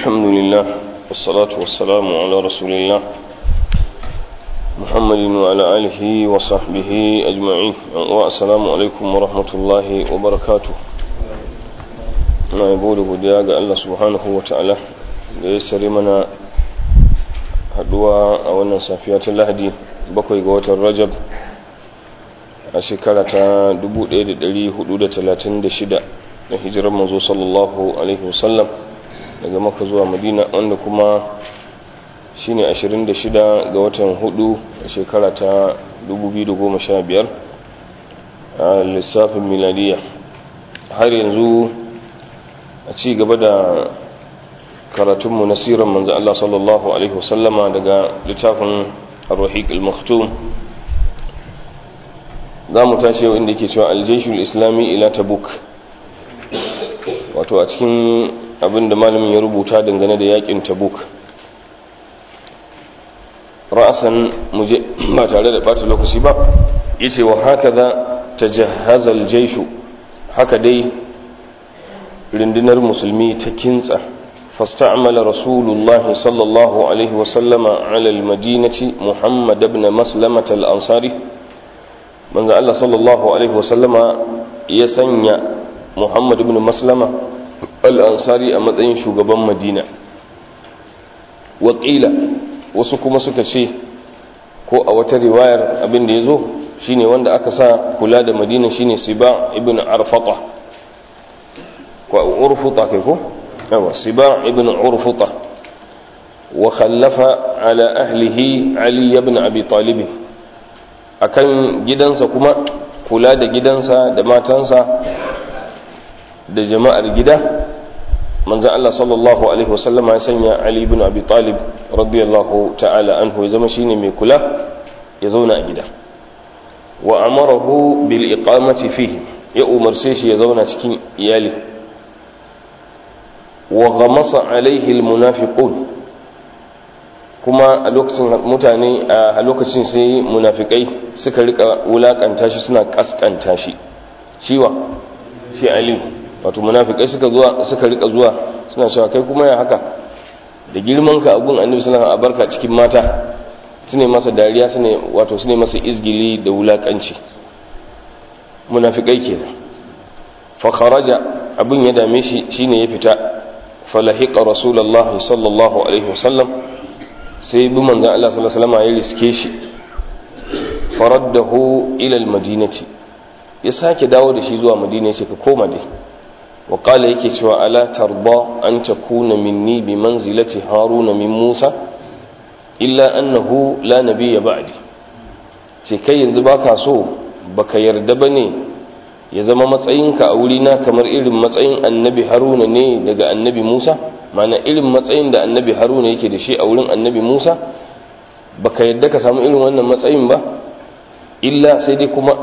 الحمد لله والصلاة والسلام على رسول الله محمد وعلى آله وصحبه أجمعين والسلام عليكم ورحمة الله وبركاته na yabo da godiya ga Allah subhanahu wa ta'ala da ya sare mana haduwa a wannan safiya ta lahadi bakwai ga watan rajab a shekara ta 1436 da hijirar manzo sallallahu alaihi wasallam daga maka zuwa madina wanda kuma shine 26 ga watan hudu a shekara ta 2015 a lissafin miladiya har yanzu a ci gaba da karatunmu na siran manzo Allah sallallahu alaihi wasallama daga littafin ar-rahiq al-maktum za mu tashi yau inda ke cewa aljeshul islami ila tabuk wato a cikin abin da malamin ya rubuta dangane da yakin tabuk ra'asan muje ba tare da bata lokaci ba yace wa hakaza tajahhaza aljayshu haka dai rundunar musulmi ta kintsa فاستعمل رسول الله صلى الله عليه وسلم على المدينة محمد بن مسلمة الأنصاري من الله صلى الله عليه وسلم يسنى محمد بن مسلمة الأنصاري أمدين شغبا مدينة وقيل وسكما سكشي ko a wata riwayar abin da ya zo shine wanda aka sa kula da madina shine siba ibn arfata ko urfuta kai ko yawa siba ibn urfuta wa khallafa ala ahlihi ali ibn abi talib akan gidansa kuma kula da gidansa da matansa da jama'ar gida manzo Allah sallallahu alaihi wasallam ya sanya ali ibn abi talib radiyallahu ta'ala anhu ya zama shine mai kula ya zauna a gida wa amarahu bil iqamati fihi ya umarce shi ya zauna cikin iyali wa ghamasa alaihi almunafiqun kuma a lokacin mutane a lokacin sai munafikai suka rika wulakanta shi suna kaskanta shi shiwa shi ali wato munafikai suka zuwa suka rika zuwa suna cewa kai kuma ya haka da girman ka abun annabi sallallahu alaihi wasallam barka cikin mata sune masa dariya sune wato sune masa izgili da wulakanci munafikai kenan fa kharaja abun ya dame shi shine ya fita falahiqa rasulullahi sallallahu alaihi wasallam sai bi manzon Allah sallallahu alaihi wasallam ya riske shi faraddahu ila almadinati ya sake dawo da shi zuwa madina ya ce ka koma dai wa qala yake cewa ala tarda an takuna minni bi manzilati haruna min musa illa annahu la nabiyya ba'di ce kai yanzu baka so baka yarda bane ya zama matsayinka a wurina kamar irin matsayin annabi haruna ne daga annabi musa mana irin matsayin da annabi haruna yake da shi a wurin annabi musa baka yadda ka samu irin wannan matsayin ba illa sai dai kuma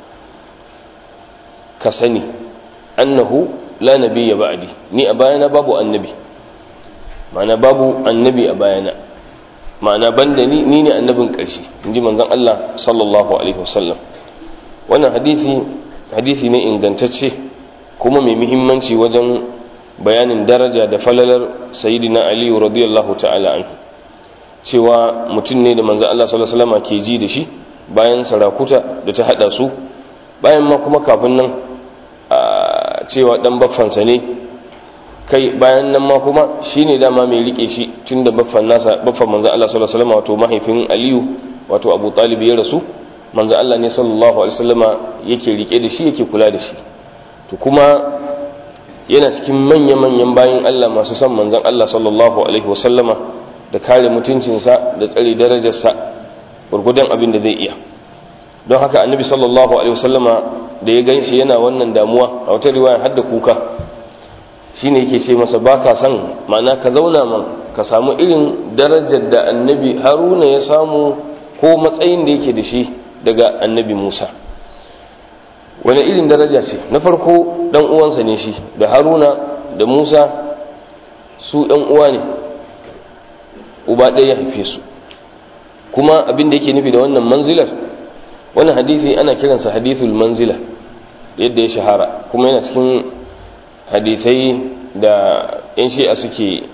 ka sani annahu la nabiyya ba'di ni a bayana babu annabi mana babu annabi a bayana ma'ana banda ni ni ne annabin ƙarshe inji manzon Allah sallallahu alaihi wasallam wannan hadisi hadisi ne ingantacce kuma mai muhimmanci wajen bayanin daraja da falalar sayyidina aliyu radiyallahu ta'ala anhu cewa mutum ne da manzo Allah sallallahu alaihi wasallam ke ji da shi bayan sarakuta da ta hada su bayan ma kuma kafin nan cewa dan baffansa ne kai bayan nan ma kuma shine dama mai rike shi tunda baffan nasa baffan manzo Allah sallallahu alaihi wasallam wato mahaifin aliyu wato abu talib ya rasu manzo Allah ne sallallahu alaihi wasallama yake rike da shi yake kula da shi to kuma yana cikin manya-manyan bayin Allah masu son manzon Allah sallallahu alaihi wasallama da kare mutuncinsa da tsare darajarsa gurgudan abin da zai iya don haka annabi sallallahu alaihi wasallama da ya ganshi yana wannan damuwa a wata riwaya har da kuka shine yake ce masa baka san ma'ana ka zauna man ka samu irin darajar da annabi haruna ya samu ko matsayin da yake da shi daga annabi Musa wani irin daraja ce na farko dan uwansa ne shi da Haruna da Musa su ɗan uwa ne uba ɗaya ya haife su kuma abin da yake nufi da wannan manzilar wannan hadisi ana kiransa hadithul manzila yadda ya shahara kuma yana cikin hadisai da yan shi'a suke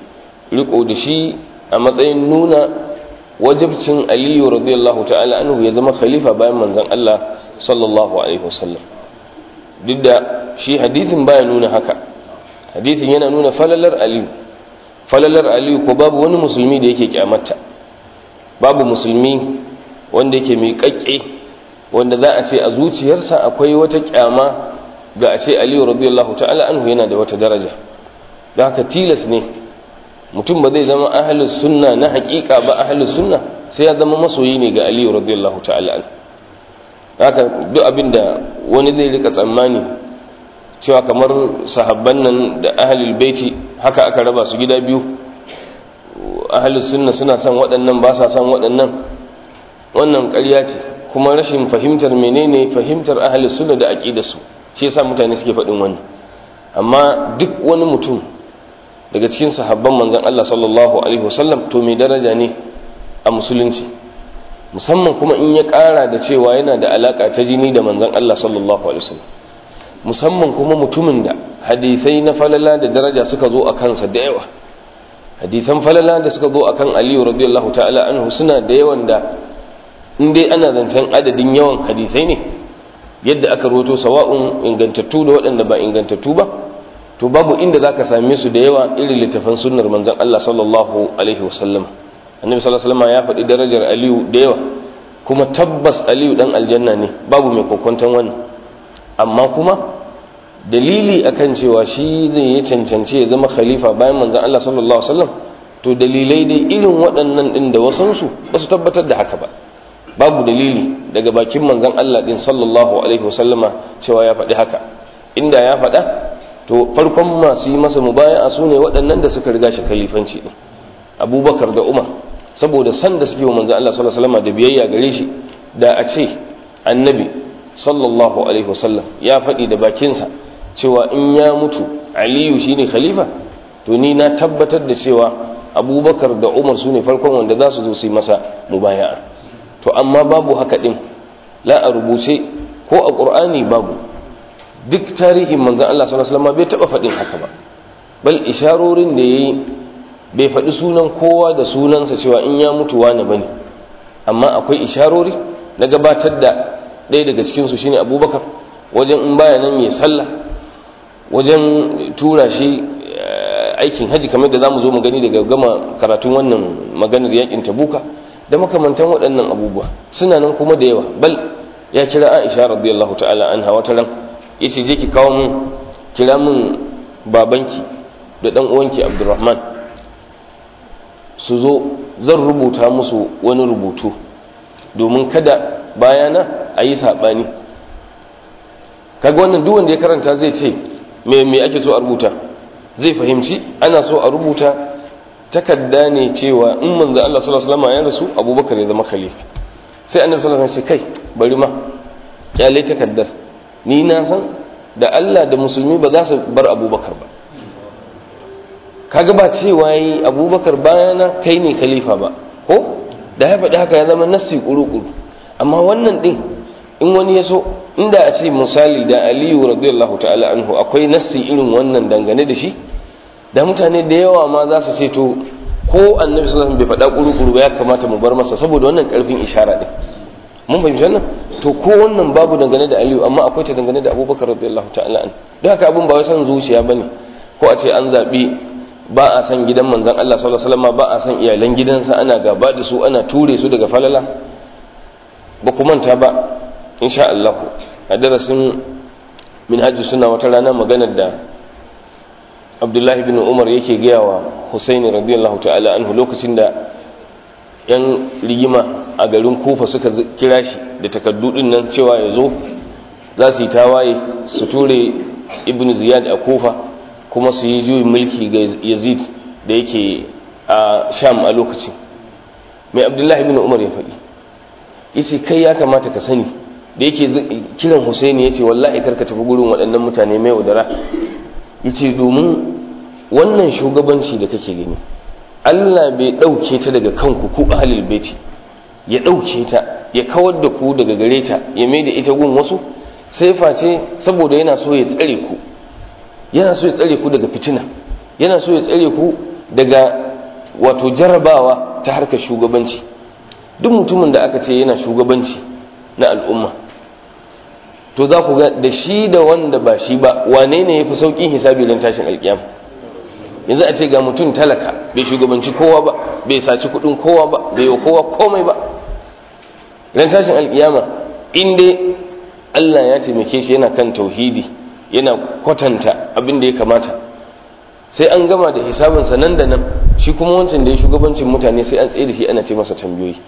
riko da shi a matsayin nuna wajibcin aliyu radiyallahu ta'ala anhu ya zama khalifa bayan manzon Allah sallallahu alaihi wasallam duk da shi hadithin baya nuna haka hadithin yana nuna falalar aliyu falalar aliyu ko babu wani musulmi da yake kyamata babu musulmi wanda yake mai kakke wanda za a ce a zuciyarsa akwai wata kyama ga a ce aliyu radiyallahu ta'ala anhu yana da wata daraja da haka tilas ne mutum ba zai zama ahalus sunna na hakika ba ahalus sunna sai ya zama masoyi ne ga aliyu radiyallahu ta'ala anhu haka duk abin da wani zai rika tsammani cewa kamar sahabban nan da ahalul baiti haka aka raba su gida biyu ahalus sunna suna son waɗannan ba sa son waɗannan wannan ƙarya ce kuma rashin fahimtar menene fahimtar ahalus sunna da aqidarsu shi yasa mutane suke faɗin wani amma duk wani mutum daga cikin sahabban manzon Allah sallallahu alaihi wasallam to mai daraja ne a musulunci musamman kuma in ya ƙara da cewa yana da alaka ta jini da manzon Allah sallallahu alaihi wasallam musamman kuma mutumin da hadisai na falala da daraja suka zo a kansa da yawa hadisan falala da suka zo akan Aliyu radiyallahu ta'ala anhu suna da yawan da in dai ana zancen adadin yawan hadisai ne yadda aka roto sawa'un ingantattu da waɗanda ba ingantattu ba to babu inda zaka same su da yawa irin littafan sunnar manzon Allah sallallahu alaihi wasallam annabi sallallahu alaihi wasallam ya faɗi darajar Aliyu da yawa kuma tabbas Aliyu dan aljanna ne babu mai kokonton wannan amma kuma dalili akan cewa shi zai yi cancance ya zama khalifa bayan manzon Allah sallallahu alaihi wasallam to dalilai dai irin waɗannan din da wasansu ba su tabbatar da haka ba babu dalili daga bakin manzon Allah din sallallahu alaihi wasallama cewa ya faɗi haka inda ya faɗa to farkon masu yi masa mubaya'a su ne waɗannan da suka riga shi khalifanci din abubakar da umar saboda san da suke wa manzon Allah sallallahu alaihi wasallama da biyayya gare shi da a ce annabi sallallahu alaihi wasallam ya faɗi da bakinsa cewa in ya mutu aliyu shine khalifa to ni na tabbatar da cewa abubakar da umar su ne farkon wanda za su zo su yi masa mubaya'a to amma babu haka din la a rubuce ko a ƙur'ani babu duk tarihin manzan Allah sallallahu alaihi wasallam bai taba faɗin haka ba bal isharorin da yayi bai faɗi sunan kowa da sunansa cewa in ya mutu wani bane amma akwai isharori na gabatar da ɗaya daga cikin su shine Abubakar wajen in baya nan ya sallah wajen tura shi aikin haji kamar da zamu zo mu gani daga gama karatun wannan maganar yakin tabuka da makamantan waɗannan abubuwa suna nan kuma da yawa bal ya kira Aisha radiyallahu ta'ala anha wata ran yace je ki kawo mun kira mun babanki da dan uwanki Abdurrahman su zo zan rubuta musu wani rubutu domin kada bayana a yi saɓani kaga wannan duk wanda ya karanta zai ce me me ake so a rubuta zai fahimci ana so a rubuta takarda ne cewa in manzo Allah sallallahu alaihi wasallam ya rasu Abubakar ya zama khalifa sai annabi sallallahu alaihi wasallam ya ce kai bari ma kyale takaddar ni na san da Allah da musulmi ba za su bar Abubakar ba kaga ba cewa yi Abubakar bayana kai ne khalifa ba ko da ya faɗi haka ya zama nassi kuru-kuru amma wannan din in wani ya so inda a ce misali da Aliyu radiyallahu ta'ala anhu akwai nassi irin wannan dangane da shi da mutane da yawa ma za su ce to ko annabi sallallahu alaihi wasallam bai faɗa kuru-kuru ba ya kamata mu bar masa saboda wannan karfin ishara din mun fahimci wannan to ko wannan babu dangane da Aliyu amma akwai ta dangane da Abubakar radiyallahu ta'ala an don haka abun ba wai san zuciya bane ko a ce an zabi ba a san gidan manzon Allah sallallahu alaihi wasallam ba a san iyalan gidansa ana gaba da su ana ture su daga falala ba ku manta ba insha Allah a darasin minhajus sunna wata rana maganar da abdullahi bin umar yake gaya wa husaini radiyallahu ta'ala anhu lokacin da yan rigima a garin kufa suka kira shi da takaddu din nan cewa ya zo za su yi tawaye su ture ibn ziyad a kufa kuma su yi juyin mulki ga yazid da yake a sham a lokacin mai abdullahi bin umar ya faɗi yace kai ya kamata ka sani da yake kiran husaini ya ce wallahi karka tafi gurin waɗannan mutane mai wadara ya ce domin wannan shugabanci da kake gani Allah bai ɗauke ta daga kanku ku ahalil baiti ya ɗauke ta ya kawar da ku daga gare ta ya mai da ita gun wasu sai face saboda yana so ya tsare ku yana so ya tsare ku daga fitina yana so ya tsare ku daga wato jarabawa ta harkar shugabanci duk mutumin da aka ce yana shugabanci na al'umma to za ku ga da shi da wanda ba shi ba wane ne ya fi sauƙin hisabi don tashin alƙiyam yanzu a ce ga mutum talaka bai shugabanci kowa ba bai saci kuɗin kowa ba bai yi kowa komai ba don tashin alƙiyama in dai Allah ya taimake shi yana kan tauhidi yana kwatanta abin da ya kamata sai an gama da hisabinsa nan da nan shi kuma wancan da ya shugabancin mutane sai an tsaye da shi ana ce masa tambayoyi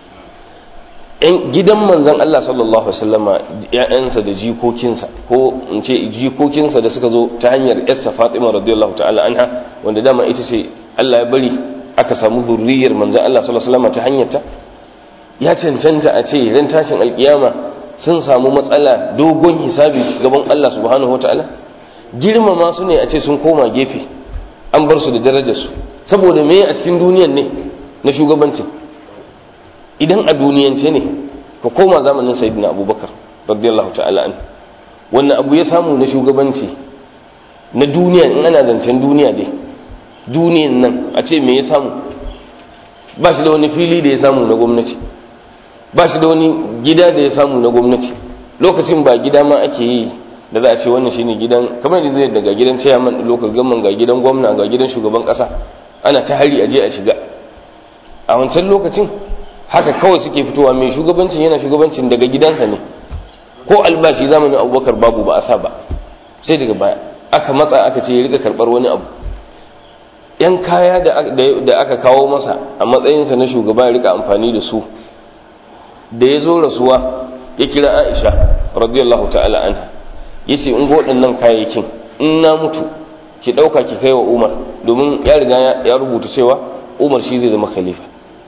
yan gidan manzan Allah sallallahu alaihi wasallama ya'yansa da jikokinsa ko in ce jikokinsa da suka zo ta hanyar yarsa Fatima radiyallahu ta'ala anha wanda dama ita ce Allah ya bari aka samu zurriyar manzan Allah sallallahu alaihi wasallama ta hanyar ta ya cancanta a ce ran tashin alkiyama sun samu matsala dogon hisabi gaban Allah subhanahu wataala girmama su ne a ce sun koma gefe an bar su da darajarsu saboda me a cikin duniyan ne na shugabanci idan a duniyance ne ka koma zamanin sayyidina abubakar radiyallahu ta'ala an wannan abu ya samu na shugabanci na duniya in ana zancen duniya dai duniyan nan a ce me ya samu ba shi da wani fili da ya samu na gwamnati ba shi da wani gida da ya samu na gwamnati lokacin ba gida ma ake yi da za a ce wannan shine gidan kamar da zai daga gidan chairman local government ga gidan gwamna ga gidan shugaban kasa ana ta hari aje a shiga a wancan lokacin haka kawai suke fitowa mai shugabancin yana shugabancin daga gidansa ne ko albashi zamanin abubakar babu ba a sa ba sai daga baya aka matsa aka ce ya rika karbar wani abu yan kaya da aka kawo masa a matsayinsa na shugaba ya rika amfani da su da ya zo rasuwa ya kira aisha radiyallahu ta'ala anha ya ce in waɗannan kayayyakin in na mutu ki ɗauka ki kai wa umar domin ya riga ya rubuta cewa umar shi zai zama khalifa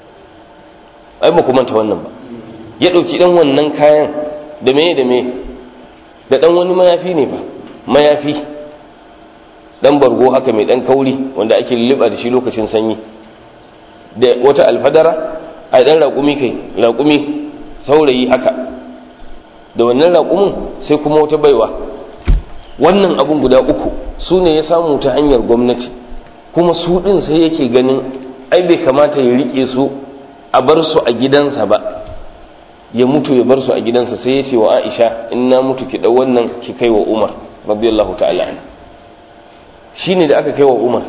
ai ba manta wannan ba ya ɗauki ɗan wannan kayan da me da me da ɗan wani mayafi ne ba mayafi ɗan bargo haka mai ɗan kauri wanda ake lulluɓa da shi lokacin sanyi da wata alfadara a ɗan raƙumi kai raƙumi saurayi haka da wannan raƙumin sai kuma wata baiwa wannan abun guda uku su ne ya samu ta hanyar gwamnati kuma su ɗin sai yake ganin ai bai kamata ya riƙe su a bar su a gidansa ba ya mutu ya bar su a gidansa sai ya ce wa aisha in na mutu ki ɗau wannan ki kai wa umar radiyallahu ta'ala an shi ne da aka kai wa umar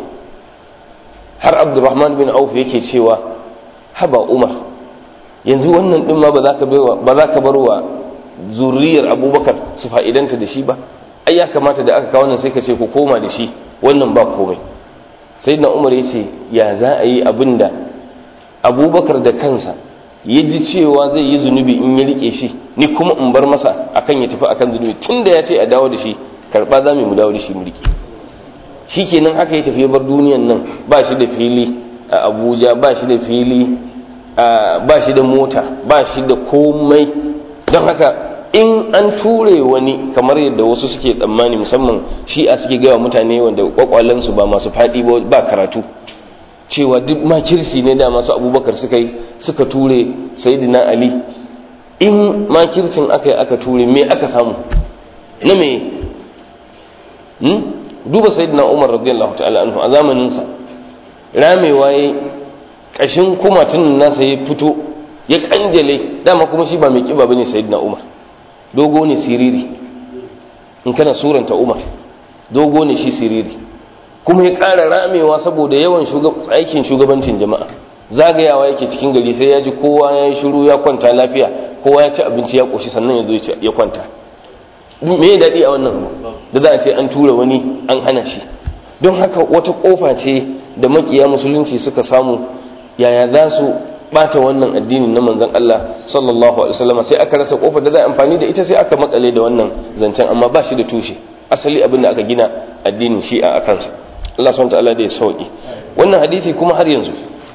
har abdurrahman bin auf yake cewa haba umar yanzu wannan ɗin ma ba za ka bar wa zuriyar abubakar su fa'idanta da shi ba ai ya kamata da aka kawo nan sai ka ce ku koma da shi wannan ba komai sai na umar ya ce ya za a yi abin da abubakar da kansa ya ji cewa zai yi zunubi in ya rike shi ni kuma in bar masa akan ya tafi akan zunubi tun da ya ce a dawo da shi karɓa za mu dawo da shi mu rike shi kenan haka ya tafi ya bar duniyan nan ba shi da fili a abuja ba shi da fili ba shi da mota ba shi da komai don haka in an ture wani kamar yadda wasu suke tsammani musamman shi a suke gaya mutane wanda kwakwalensu ba masu faɗi ba karatu cewa duk makirsi ne da masu abubakar suka yi suka ture sayidina ali in makircin aka yi aka ture me aka samu na me duba sayidina umar radiyallahu ta'ala anhu a zamaninsa ramewa ya kashin kumatun nasa ya fito ya kanjale dama kuma shi ba mai kiba bane sayyidina umar dogo ne siriri in kana suranta umar dogo ne shi siriri kuma ya ƙara ramewa saboda yawan aikin shugabancin jama'a zagayawa yake cikin gari sai ya ji kowa ya yi shiru ya kwanta lafiya kowa ya ci abinci ya ƙoshi sannan ya zo ya kwanta me ya daɗi a wannan da za a ce an tura wani an hana shi don haka wata ƙofa ce da makiya musulunci suka samu yaya za su bata wannan addini na manzon Allah sallallahu alaihi wasallam sai aka rasa kofar da za a amfani da ita sai aka makale da wannan zancen amma ba shi da tushe asali abin da aka gina addinin shi'a a kansa Allah subhanahu ta'ala da ya sauki wannan hadisi kuma har yanzu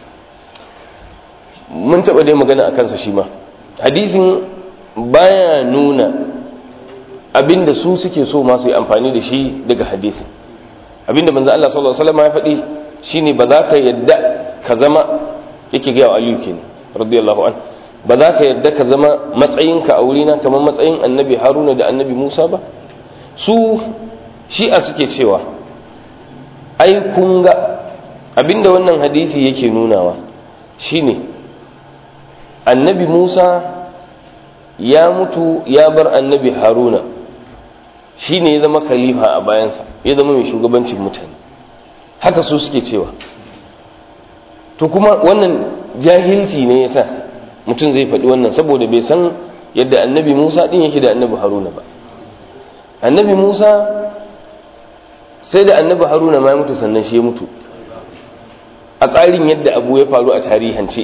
mun taba dai magana a kansa shi ma hadisin baya nuna abinda su suke so ma su yi amfani da shi daga hadisi abinda manzon Allah sallallahu alaihi wasallam ya faɗi shine ba za ka yadda ka zama yake gaya wa aliyu kenan radiyallahu an ba za ka yadda ka zama matsayinka a wurina kamar matsayin annabi haruna da annabi musa ba su shi'a suke cewa ai kun ga abinda wannan hadisi yake nunawa shine annabi Musa ya mutu ya bar annabi Haruna shine ya zama khalifa a bayansa ya zama mai shugabancin mutane haka su suke cewa to kuma wannan jahilci ne yasa mutum zai faɗi wannan saboda bai san yadda annabi Musa din yake da annabi Haruna ba annabi Musa sai da annabi Haruna ma ya mutu sannan shi ya mutu a tsarin yadda abu ya faru a tarihance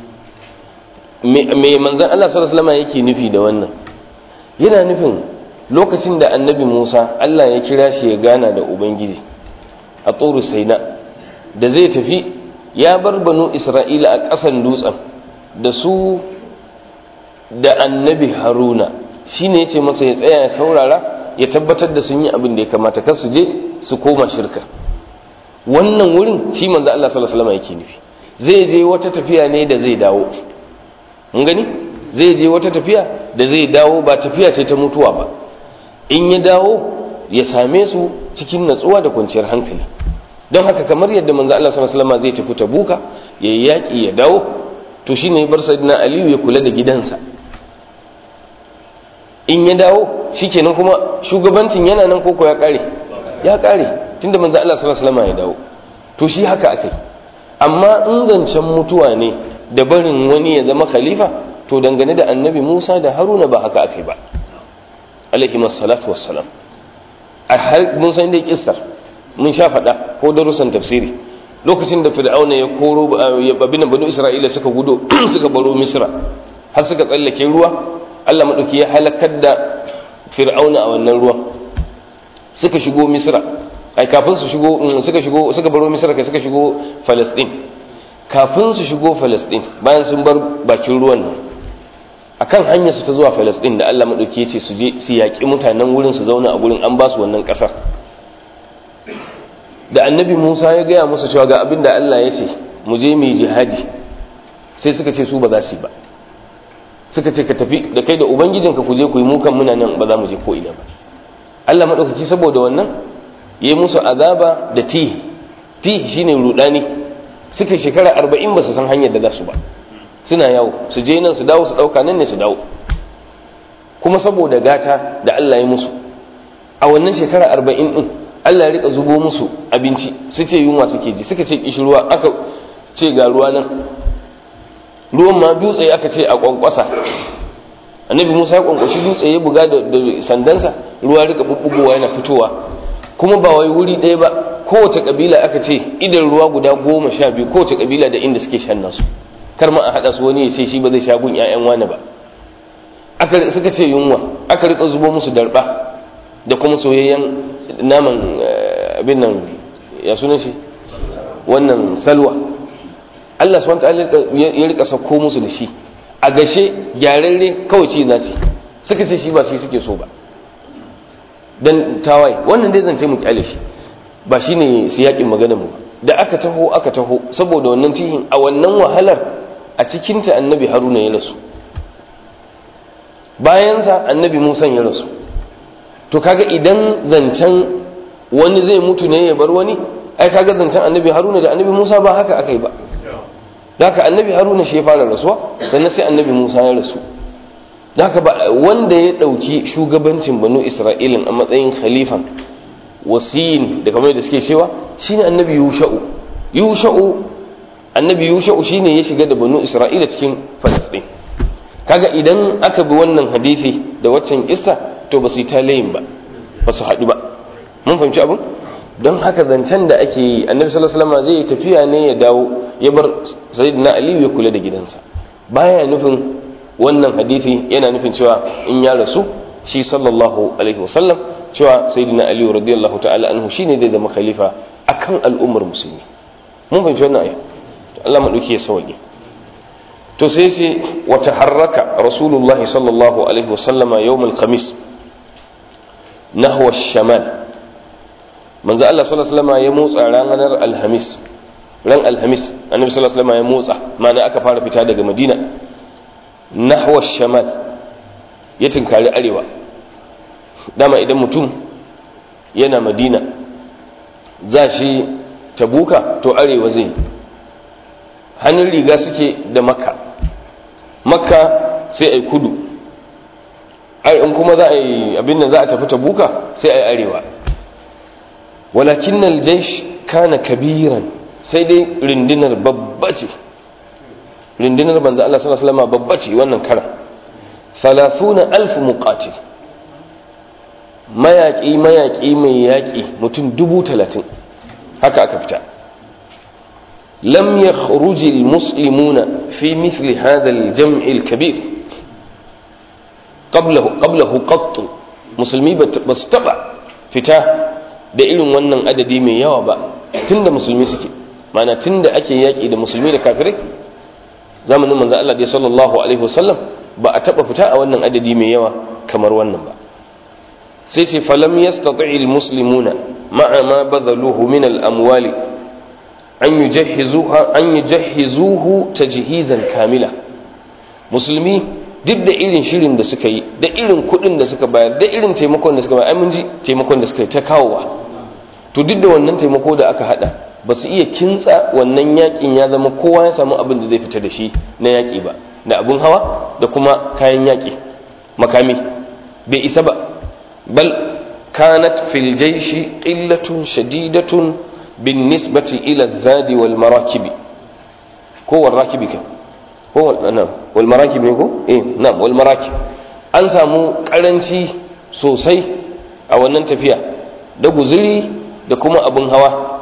me manzan Allah sallallahu alaihi wasallam yake nufi da wannan yana nufin lokacin da annabi Musa Allah ya kira shi ya gana da ubangiji a tsoro saina da zai tafi ya bar banu Isra'ila a ƙasan dutsen da su da annabi Haruna shine yace masa ya tsaya ya saurara ya tabbatar da sun yi abin da ya kamata kar su je su koma shirka wannan wurin shi manzo Allah sallallahu alaihi wasallam yake nufi zai je wata tafiya ne da zai dawo mun gani zai je wata tafiya da zai dawo ba tafiya ce ta mutuwa ba in ya dawo ya same su cikin natsuwa da kwanciyar hankali don haka kamar yadda manzo Allah sallallahu alaihi wasallam zai tafi tabuka ya yi yaki ya dawo to shine ya bar sayyidina Aliyu ya kula da gidansa in ya dawo shikenan kuma shugabancin yana nan koko ya kare ya kare tunda manzo Allah sallallahu alaihi wasallam ya dawo to shi haka akai amma in zancen mutuwa ne da barin wani ya zama khalifa to dangane da annabi Musa da Haruna ba haka akai ba alaihi masallatu wassalam a har mun san da kissar mun sha faɗa ko darussan tafsiri lokacin da fir'auna ya koro ya babin banu isra'ila suka gudo suka baro misra har suka tsallake ruwa Allah madauki ya halakar da fir'auna a wannan ruwan suka shigo misra ai kafin su shigo suka shigo suka baro misra kai suka shigo falastin kafin su shigo falastin bayan sun bar bakin ruwan nan akan hanyar su ta zuwa falastin da Allah madauki ya ce su je su yaƙi mutanen wurin su zauna a gurin an ba su wannan ƙasar da annabi Musa ya gaya musu cewa ga abin da Allah ya ce mu je mu jihadi sai suka ce su ba za su yi ba suka ce ka tafi da kai da ubangijinka ku je ku yi mukan muna nan ba za mu je ko ina ba Allah madaukaki saboda wannan ya musu azaba da ti ti shine rudani suka shekara arba'in ba su san hanyar da za su ba suna yawo su je nan su dawo su dauka nan ne su dawo kuma saboda gata da Allah ya musu a wannan shekara arba'in din Allah ya rika zubo musu abinci su ce yunwa suke ji suka ce kishirwa aka ce ga ruwa nan ruwan ma dutse aka ce a kwankwasa annabi Musa ya kwankwashi dutse ya buga da sandansa ruwa rika bubbugowa yana fitowa kuma ba wai wuri ɗaya ba kowace kabila aka ce idan ruwa guda goma sha biyu kowace kabila da inda suke shan nasu kar ma a haɗa su wani ya ce shi ba zai sha gun 'ya'yan wani ba aka suka ce yunwa aka rika zubo musu darba da kuma soyayyen naman abin nan ya sunan shi wannan salwa Allah subhanahu ta'ala ya rika sauko musu da shi a gashe gyararre kawai ci za su suka ce shi ba shi suke so ba dan tawaye wannan dai zance mu kyale shi ba shine siyakin maganar mu da aka taho aka taho saboda wannan cihin a wannan wahalar a cikinta annabi haruna ya rasu bayansa annabi musa ya rasu to kaga idan zancen wani zai mutu ne ya bar wani ai kaga zancen annabi haruna da annabi musa ba haka aka yi ba haka annabi haruna shi ya fara rasuwa sannan sai annabi musa ya rasu haka ba wanda ya ɗauki shugabancin banu isra'ilin a matsayin khalifan wasiyin da kamar da suke cewa shine annabi yusha'u yusha'u annabi yusha'u shine ya shiga da banu isra'ila cikin falastin kaga idan aka bi wannan hadisi da waccan kissa to ba su yi talayin ba ba su haɗu ba mun fahimci abin don haka zancen da ake yi annabi sallallahu alaihi wasallam zai tafiya ne ya dawo ya bar sayyidina aliyu ya kula da gidansa baya nufin wannan hadisi yana nufin cewa in ya rasu shi sallallahu alaihi wasallam cewa sayyidina aliyu radiyallahu ta'ala anhu shine zai zama khalifa akan al'ummar musulmi mun fahimci wannan aya Allah madauki ya sauke to sai sai wa taharraka rasulullah sallallahu alaihi wasallama yawm al-khamis nahwa shamal manzo Allah sallallahu alaihi wasallam ya motsa ranar alhamis ran alhamis annabi sallallahu alaihi wasallam ya motsa ma'ana aka fara fita daga madina nahwa shamal ya tinkari arewa dama idan mutum yana madina za shi tabuka to arewa zai hannun riga suke da makka makka sai a yi kudu in kuma za a yi abin da za a tafi tabuka sai a yi arewa walakin aljaish kana kabiran sai dai rindinar babba ce rindinar banza Allah sallallahu alaihi wasallam babba ce wannan karan 30 alf muqatil mayaki mayaki mai yaki mutum dubu talatin haka aka fita lam yakhruj almuslimuna fi mithli hadha aljam' alkabir qablahu qablahu qatt musulmi ba su taba fita da irin wannan adadi mai yawa ba tunda musulmi suke mana tunda ake yaki da musulmi da kafirai zamanin manzo Allah dai sallallahu alaihi wasallam ba a taba fita a wannan adadi mai yawa kamar wannan ba sai ce falam yastati almuslimuna ma'a ma badaluhu min al-amwali an yujahhizuha an yujahhizuhu tajhizan kamila musulmi duk da irin shirin da suka yi da irin kudin da suka bayar da irin taimakon da suka bayar ai mun ji taimakon da suka yi ta kawowa to duk da wannan taimako da aka hada ba su iya kintsa wannan yakin ya zama kowa ya samu abin da zai fita da shi na yaki ba da abin hawa da kuma kayan yaki makami bai isa ba bal kanat fil jaishi qillatun shadidatun bin nisbati ila zadi wal marakibi ko wal rakibi ka ko wal marakib ne ko eh na'am wal marakib an samu karanci sosai a wannan tafiya da guzuri da kuma abin hawa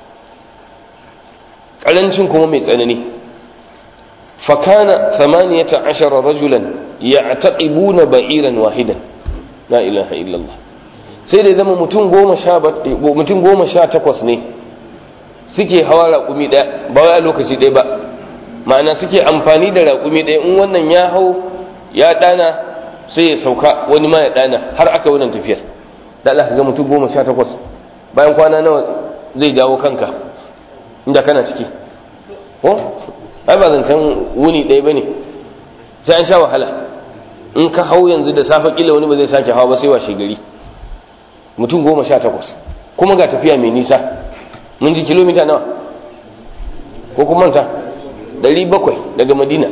karancin kuma mai tsanani fakana 18 rajulan ya'taqibuna ba'iran wahidan la ilaha illallah sai da zama mutum goma sha mutum goma sha takwas ne suke hawa raƙumi ɗaya ba wai a lokaci ɗaya ba ma'ana suke amfani da raƙumi ɗaya in wannan ya hau ya ɗana sai ya sauka wani ma ya ɗana har aka wannan tafiyar da Allah ga mutum goma sha takwas bayan kwana nawa zai dawo kanka inda kana ciki ko ai ba zancen wuni ɗaya ba ne sai an sha wahala in ka hau yanzu da safe kila wani ba zai sake hawa ba sai washe gari mutum goma sha takwas kuma ga tafiya mai nisa mun ji kilomita nawa ko kuma manta ɗari bakwai daga madina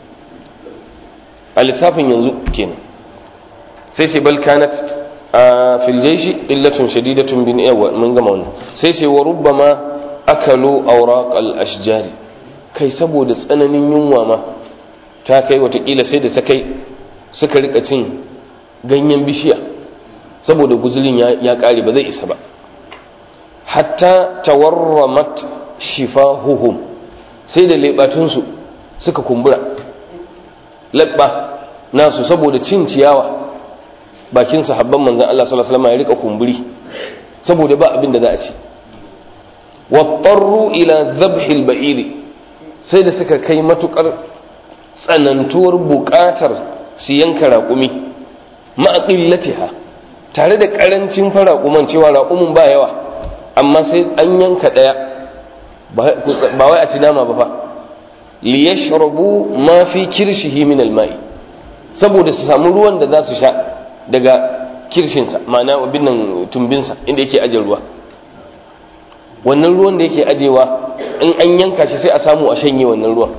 a lissafin yanzu kenan sai sai balkanat a filjaishi illatun shadidatun bin yawa mun gama wannan sai sai wa rubbama akalu awraq al-ashjari kai saboda tsananin yunwa ma ta kai watakila sai da ta kai suka rika cin ganyen bishiya saboda guzulin ya kare ba zai isa ba hatta tawarramat shifahuhum sai da lebatunsu suka kumbura labba nasu saboda cin ciyawa bakin sahabban manzon Allah sallallahu alaihi wasallam ya rika kumburi saboda ba abin da za a ci wattaru ila dhabhil ba'iri sai da suka kai matukar tsanantuwar buƙatar su yanka raƙumi ma'aqillatiha tare da ƙarancin faraƙuman cewa raƙumin ba yawa amma sai an yanka ɗaya ba wai a ci nama ba fa liyashrabu ma fi kirshihi min alma'i saboda su samu ruwan da za su sha daga kirshinsa ma'ana abin nan tumbinsa inda yake aje ruwa wannan ruwan da yake ajewa in an yanka shi sai a samu a shanye wannan ruwan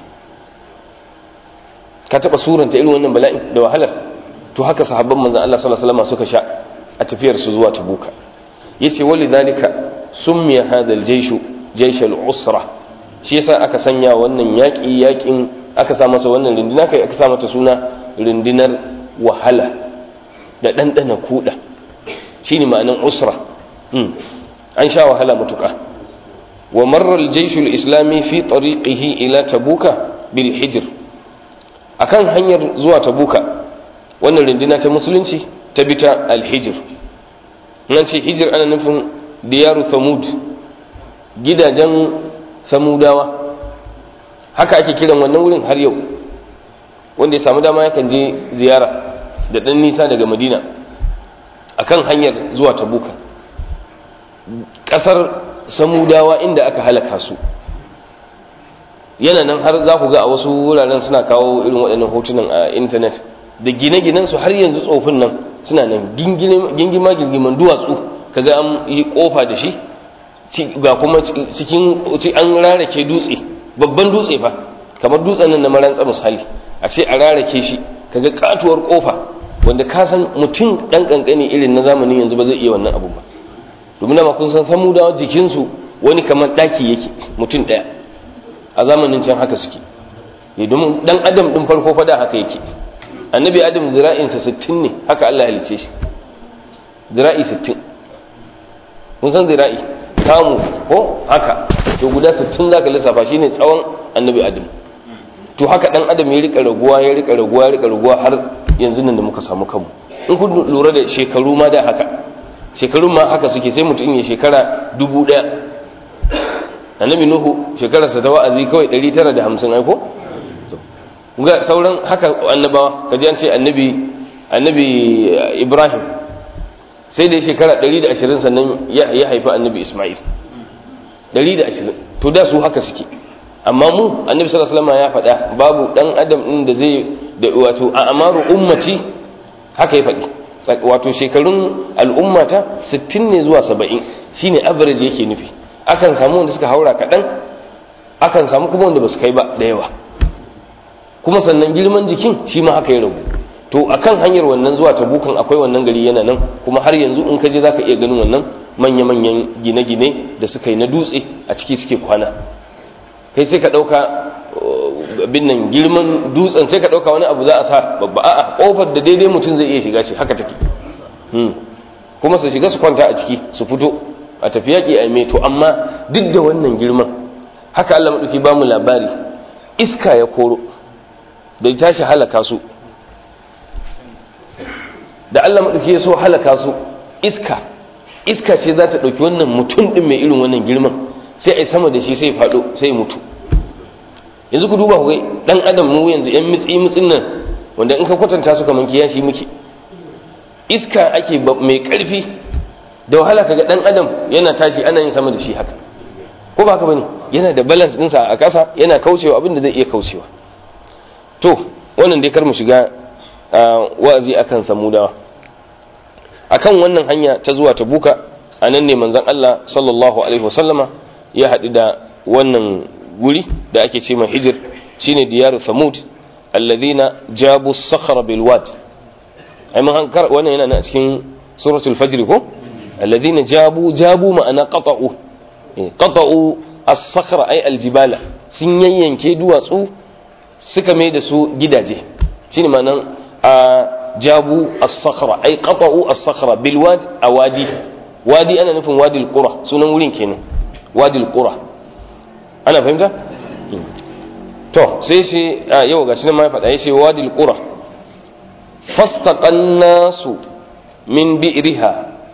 ka taba suranta irin wannan bala'in da wahalar to haka sahabban manzon Allah sallallahu alaihi wasallam suka sha a tafiyar su zuwa tabuka yace walidhalika summiya hadha al-jaysh jaysh al-usra shi yasa aka sanya wannan yaki yakin aka sa masa wannan rindina kai aka sa mata suna rindinar wahala da dandana kuda shine ma'anan usra an sha wahala mutuka wa marra al-jaysh al-islami fi tariqihi ila tabuka bil hijr akan hanyar zuwa tabuka wannan rindina ta musulunci ta bi ta al-hijr nan ce hijir ana nufin diyaru samud gidajen samudawa haka ake kiran wannan wurin har yau wanda ya samu dama yakan je ziyara da ɗan nisa daga madina akan hanyar zuwa tabuka ƙasar samudawa inda aka halaka su yana nan har za ku ga a wasu wuraren suna kawo irin waɗannan hotunan a intanet da gine-ginen su har yanzu tsofin nan suna nan gingima gingiman duwatsu kaga an yi kofa da shi ga kuma cikin an rarake dutse babban dutse fa kamar dutsen nan na marantsa misali a ce a rarake shi kaga katuwar kofa wanda ka san mutum dan kankani irin na zamanin yanzu ba zai iya wannan abu ba domin ma kun san samudawa jikinsu wani kamar daki yake mutum daya a zamanin can haka suke domin dan adam din farko fada haka yake annabi adam zira'insa 60 ne haka Allah ya halice shi zira'i 60 kun san zira'i samu ko haka to guda 60 zaka lissafa shine tsawon annabi adam to haka dan adam ya rika raguwa ya rika raguwa ya rika raguwa har yanzu nan da muka samu kanmu in kun lura da shekaru ma da haka shekarun ma haka suke sai mutum ya shekara dubu daya annabi nuhu shekararsa ta wa'azi kawai 950 aiko ga sauran haka annabawa kaji an ce annabi annabi ibrahim sai da shekara 120 sannan ya haifi annabi isma'il 120 to da su haka suke amma mu annabi sallallahu alaihi wasallam ya faɗa babu dan adam din da zai da wato a amaru ummati haka ya faɗi wato shekarun al'ummata 60 ne zuwa 70 shine average yake nufi akan samu wanda suka haura kaɗan akan samu kuma wanda ba su kai ba da yawa kuma sannan girman jikin shi ma haka ya ragu to akan hanyar wannan zuwa tabukan akwai wannan gari yana nan kuma har yanzu in ka je zaka iya ganin wannan manya-manyan gine-gine da suka yi na dutse a ciki suke kwana kai sai ka ɗauka abin nan girman dutsen sai ka ɗauka wani abu za a sa babba a'a ƙofar da daidai mutum zai iya shiga ce haka take kuma su shiga su kwanta a ciki su fito a tafi yaƙi a meto amma duk da wannan girman haka Allah maɗauki ba mu labari iska ya koro da ya tashi halaka su da Allah maɗauki ya so halaka su iska iska ce za ta ɗauki wannan mutum ɗin mai irin wannan girman sai a yi sama da shi sai faɗo sai mutu yanzu ku duba ku gai ɗan adam mu yanzu yan mitsi mitsin nan wanda in ka kwatanta su kamar kiyashi muke iska ake mai ƙarfi da wahala kaga ɗan adam yana tashi ana yin sama da shi haka ko ba haka bane yana da balance ɗinsa a ƙasa yana kaucewa abin da zai iya kaucewa to wannan dai kar mu shiga wa'azi akan samudawa akan wannan hanya ta zuwa tabuka a nan ne manzon Allah sallallahu alaihi wasallama ya haɗu da wannan guri da ake ce mai hijir shine diyaru samud alladhina jabu sakhra bil wad ai mun hankar wannan yana na cikin suratul fajr ko alladhina jabu jabu ma'ana qata'u qata'u as-sakhra ay al-jibala sun yayyanke duwatsu suka mai da su gidaje shine ma'anan a jabu as-sakhra ay qata'u as-sakhra bil wad awadi wadi ana nufin wadi al-qura sunan wurin kenan wadi al-qura ana fahimta to sai shi a yau gashi nan ma ya faɗa yace wadi al-qura fastaqan nasu min bi'riha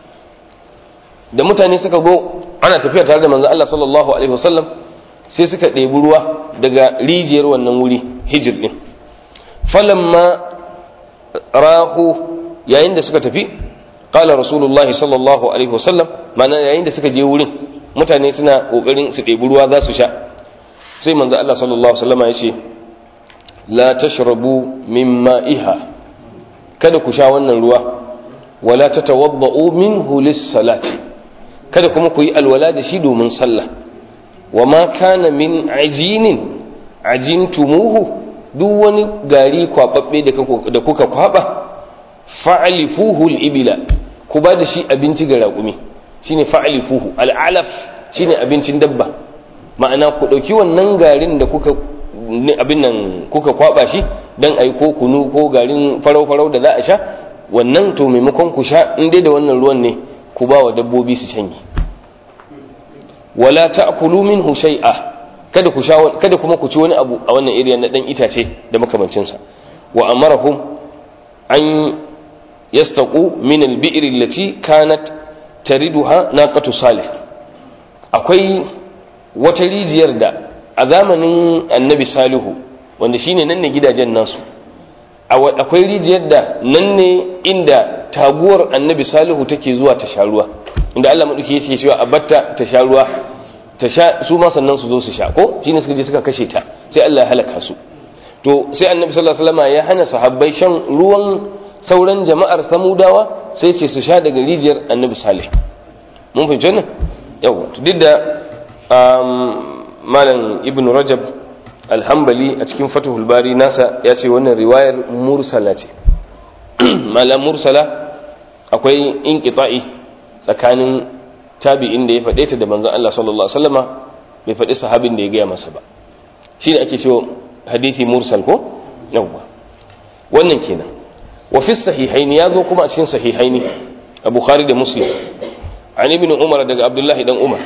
da mutane suka go ana tafiya tare da manzon Allah sallallahu alaihi wasallam sai suka ɗebi ruwa daga rijiyar wannan wuri hijir din falamma rahu yayin da suka tafi qala rasulullah sallallahu alaihi wasallam mana yayin da suka je wurin mutane suna kokarin su ɗebi ruwa za su sha sai manzo Allah sallallahu alaihi wasallam ya ce la tashrabu min ma'iha kada ku sha wannan ruwa wala tatawadda'u minhu lis-salati kada kuma ku yi alwala da shi domin sallah wa ma kana min ajinin ajintumuhu duk wani gari kwababbe da kuka kwaba fa'alifuhu al-ibila ku ba da shi abinci ga raƙumi shine fa'alifuhu al-alaf shine abincin dabba ma'ana ku dauki wannan garin da kuka abin nan kuka kwaba shi dan ai ko kunu ko garin farau farau da za a sha wannan to maimakon ku sha in dai da wannan ruwan ne ku ba wa dabbobi su shanye wala ta'kulu minhu shay'a kada ku sha kada kuma ku ci wani abu a wannan area na dan itace da makamancin sa wa amarahum an yastaqu min al-bi'r allati kanat tariduha naqatu salih akwai wata rijiyar da a zamanin annabi salihu wanda shine nan ne gidajen nasu akwai rijiyar da nan ne inda taguwar annabi salihu take zuwa ta sha ruwa inda Allah maɗauki yake cewa a batta ta sha ruwa ta sha su ma sannan su zo su sha ko shine suka je suka kashe ta sai Allah ya halaka su to sai annabi sallallahu alaihi wasallam ya hana sahabbai shan ruwan sauran jama'ar samudawa sai ce su sha daga rijiyar annabi salih mun fahimci wannan yawa duk da malam ibn rajab alhambali a cikin fatihul bari nasa ya ce wannan riwayar mursala ce malam mursala akwai inqita'i tsakanin tabi'in da ya faɗe ta da manzon Allah sallallahu alaihi wasallama bai faɗi sahabin da ya gaya masa ba shine ake cewa hadisi mursal ko yawa wannan kenan wa fi sahihaini ya zo kuma a cikin sahihaini a bukhari da muslim an ibn umar daga abdullahi dan umar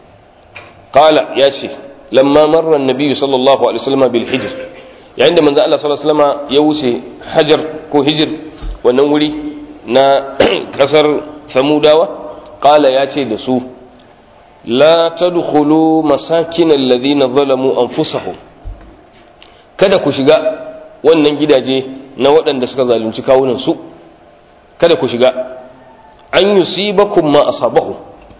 qala ya ce lamma marra annabi sallallahu alaihi wasallam bil hijr yayin da manzo Allah sallallahu alaihi wasallam ya wuce hajar ko hijir wannan wuri na kasar samudawa qala ya ce da su la tadkhulu masakin alladhina zalamu anfusahum kada ku shiga wannan gidaje na waɗanda suka zalunci kawunan su kada ku shiga an yusibakum ma asabahu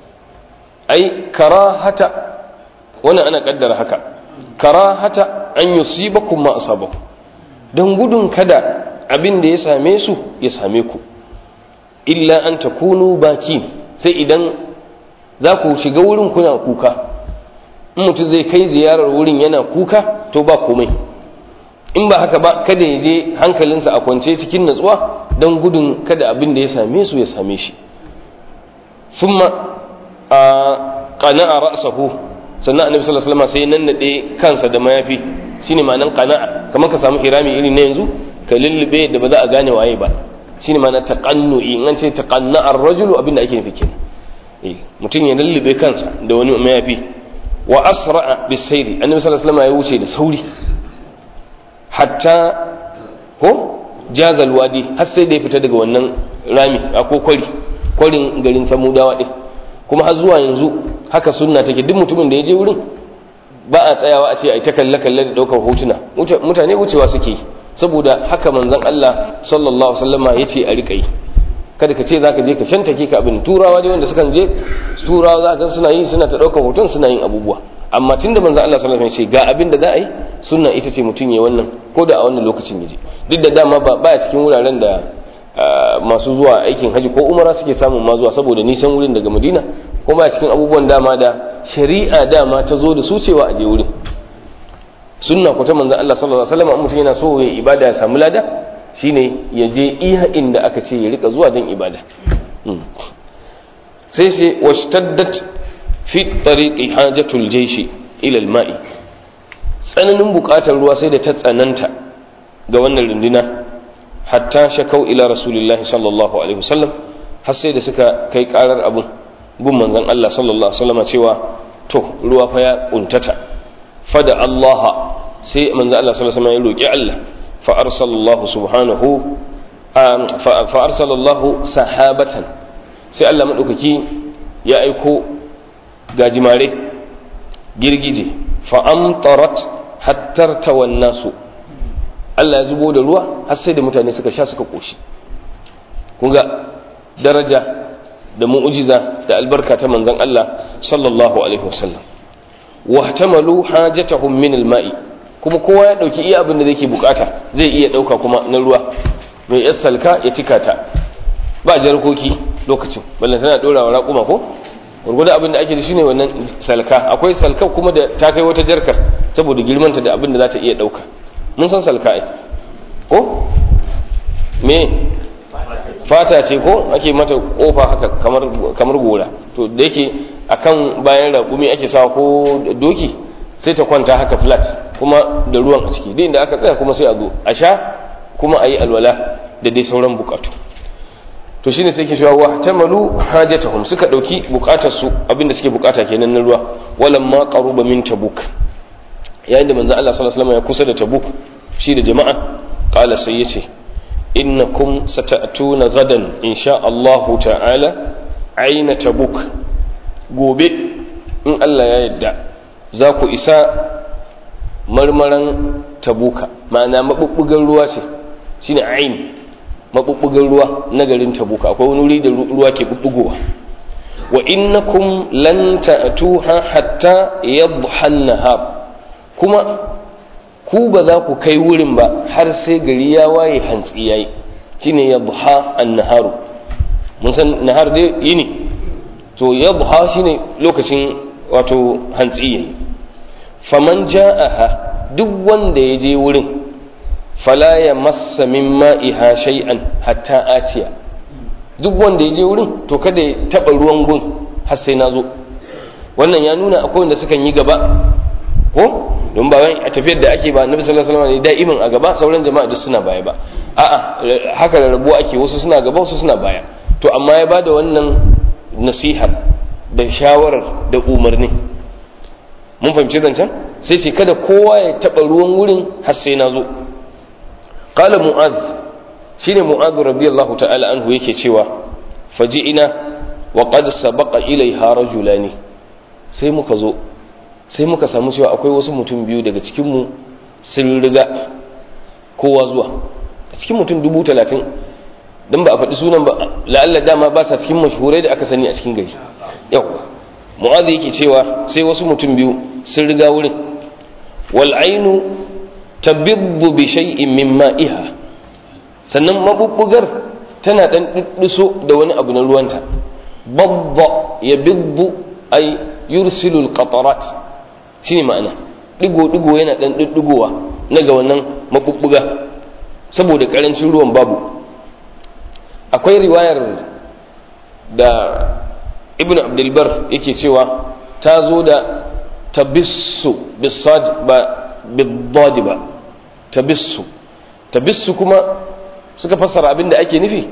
ai karahata wannan ana kaddara haka karahata an yusibakum ma asabahu dan gudun kada abin da ya same su ya same ku illa an takunu baki sai idan za ku shiga wurin kuna kuka in mutum zai kai ziyarar wurin yana kuka to ba komai in ba haka ba kada ya je hankalinsa a kwance cikin natsuwa don gudun kada abin da ya same su ya same shi thumma a qana'a ra'sahu sannan annabi sallallahu alaihi wasallam sai nannade kansa da mayafi shine ma'anan qana'a kamar ka samu hirami irin na yanzu ka lullube da ba za a gane waye ba shine ma'anar taqannu'i in an ce taqanna'a ar-rajulu abin da ake nufi kenan eh mutum ya lullube kansa da wani mayafi wa asra'a bisairi annabi sallallahu alaihi wasallam ya wuce da sauri hatta ko jazal wadi har sai da ya fita daga wannan rami ko kwari kwarin garin samudawa din kuma har zuwa yanzu haka sunna take duk mutumin da ya je wurin ba a tsayawa a ce ai ta kalle kalle da daukar hotuna mutane wucewa suke yi saboda haka manzon Allah sallallahu alaihi wasallama yace a rika yi kada ka ce zaka je ka shantake ka abin turawa dai wanda sukan je turawa za ka suna yi suna ta daukar hoton suna yin abubuwa amma tunda manzon Allah sallallahu alaihi wasallam ya ce ga abin da za a yi sunna ita ce mutum ya wannan ko da a wannan lokacin yaje duk da dama ba baya cikin wuraren da masu zuwa aikin haji ko umara suke samun ma zuwa saboda nisan wurin daga madina ko baya cikin abubuwan dama da shari'a dama ta zo da su cewa a je wurin sunna ko ta manzon Allah sallallahu alaihi wasallam mutum yana so ya ibada ya samu lada shine ya je iya inda aka ce ya rika zuwa don ibada sai sai washtaddat fi tariqi hajatul jayshi ila al-ma'i tsananin bukatar ruwa sai da ta tsananta ga wannan runduna hatta shakau ila rasulillahi sallallahu alaihi wasallam har sai da suka kai karar abun gun manzon Allah sallallahu alaihi wasallam cewa to ruwa fa ya kuntata fada Allah sai manzon Allah sallallahu alaihi wasallam ya roki Allah fa arsalallahu subhanahu fa arsalallahu sahabatan sai Allah madaukaki ya aiko gajimare girgije fa amtarat hattar tawan nasu Allah ya zubo da ruwa har sai da mutane suka sha suka koshi kun ga daraja da mu'ujiza da albarka ta manzon Allah sallallahu alaihi wasallam wa tamalu hajatahum min alma'i kuma kowa ya dauki iya abin da yake bukata zai iya dauka kuma na ruwa mai yar salka ya cika ta ba jarkoki lokacin ballan tana dorawa raƙuma ko gurgurda abin da ake da shine wannan salka akwai salka kuma da ta kai wata jarkar saboda girmanta da abin da za ta iya dauka mun san salka ai ko me fata ce ko ake mata kofa haka kamar kamar gora to da yake akan bayan raƙumi ake sawa ko doki sai ta kwanta haka flat kuma da ruwan a ciki duk inda aka tsaya kuma sai a zo a sha kuma a yi alwala da dai sauran bukatu to shine sai ke cewa wa tamalu hajatahum suka dauki bukatar su abinda suke bukata kenan na ruwa walamma qaruba min tabuk yayin da manzo Allah sallallahu alaihi wasallam ya kusa da tabuk shi da jama'a qala sai yace innakum sata'tuna gadan insha Allah ta'ala aina tabuk gobe in Allah ya yarda za ku isa marmaran tabuka ma'ana mabubbugan ruwa ce shine ain mabubbugan ruwa na garin tabuka akwai wani wuri da ruwa ke bubbugowa wa innakum lan ta'tuha hatta yadhha an-nahar kuma ku ba za ku kai wurin ba har sai gari ya waye hantsi yayi shine yadhha an-naharu mun san nahar dai yini to yadha shine lokacin wato hantsi faman ja'aha duk wanda ya je wurin fala ya massa min ma'iha shay'an hatta atiya duk wanda ya je wurin to kada ya taba ruwan gun har sai na zo wannan ya nuna akwai wanda sukan yi gaba ko don ba a tafiyar da ake ba annabi sallallahu alaihi wasallam ne da'imin a gaba sauran jama'a duk suna baya ba a'a haka da rabuwa ake wasu suna gaba wasu suna baya to amma ya bada wannan nasihar da shawarar da umarni mun fahimci zancen sai ce kada kowa ya taba ruwan wurin har sai na zo qala mu'adh shine mu'adh radiyallahu ta'ala anhu yake cewa faji'ina wa qad sabaqa ilaiha rajulani sai muka zo sai muka samu cewa akwai wasu mutum biyu daga cikin mu sun riga kowa zuwa a cikin mutum dubu talatin don ba a faɗi sunan ba la'alla dama ba sa cikin mashhurai da aka sani a cikin gari yau mu'adh yake cewa sai wasu mutum biyu sun riga wurin wal ainu tabiddu bi shay'in min ma'iha sannan mabubbugar tana dan dudduso da wani abu na ruwanta babba ya biddu ay yursilu al-qatarat shine ma'ana digo digo yana dan duddugowa na ga wannan mabubbuga saboda karancin ruwan babu akwai riwayar da ibn abdulbar yake cewa ta zo da tabissu bisad ba biddadi ba tabissu tabissu kuma suka fassara abin da ake nufi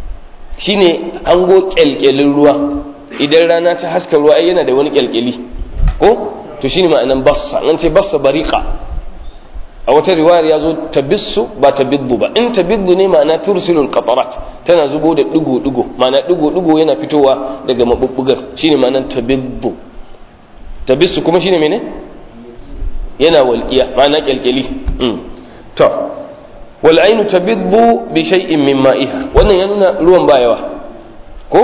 shine hango kyalkyalin ruwa idan rana ta haska ruwa yana da wani kyalkyali ko to shine ma'anan bassa an ce bassa bariqa a wata riwayar ya zo tabissu ba tabiddu ba in tabiddu ne ma'ana tursilul qatarat tana zubo da digo digo ma'ana digo digo yana fitowa daga mabubbugar shine ma'anan tabiddu tabissu kuma shine mene yana walqiya ma'ana kyalkyali to wal ainu tabiddu bi shay'in min ma'iha wannan ya nuna ruwan ba yawa ko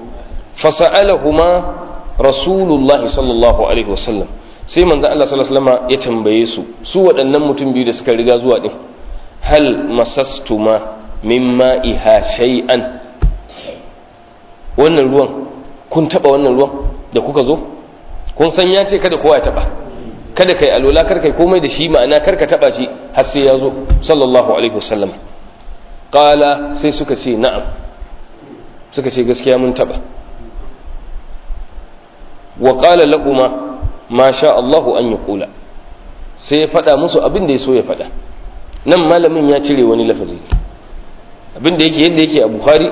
fasa'alahuma rasulullahi sallallahu alaihi wasallam sai manzo Allah sallallahu alaihi wasallam ya tambaye su su waɗannan mutum biyu da suka riga zuwa din hal masastuma mimma iha shay'an wannan ruwan kun taba wannan ruwan da kuka zo kun san ya ce kada kowa ya taba kada kai alola kar kai komai da shi ma'ana kar ka taba shi har sai ya zo sallallahu alaihi wasallam qala sai suka ce na'am suka ce gaskiya mun taba wa qala lahumma ma sha Allahu an yi kula sai ya faɗa musu abin da ya so ya faɗa nan malamin ya cire wani lafazi abin da yake yadda yake a bukhari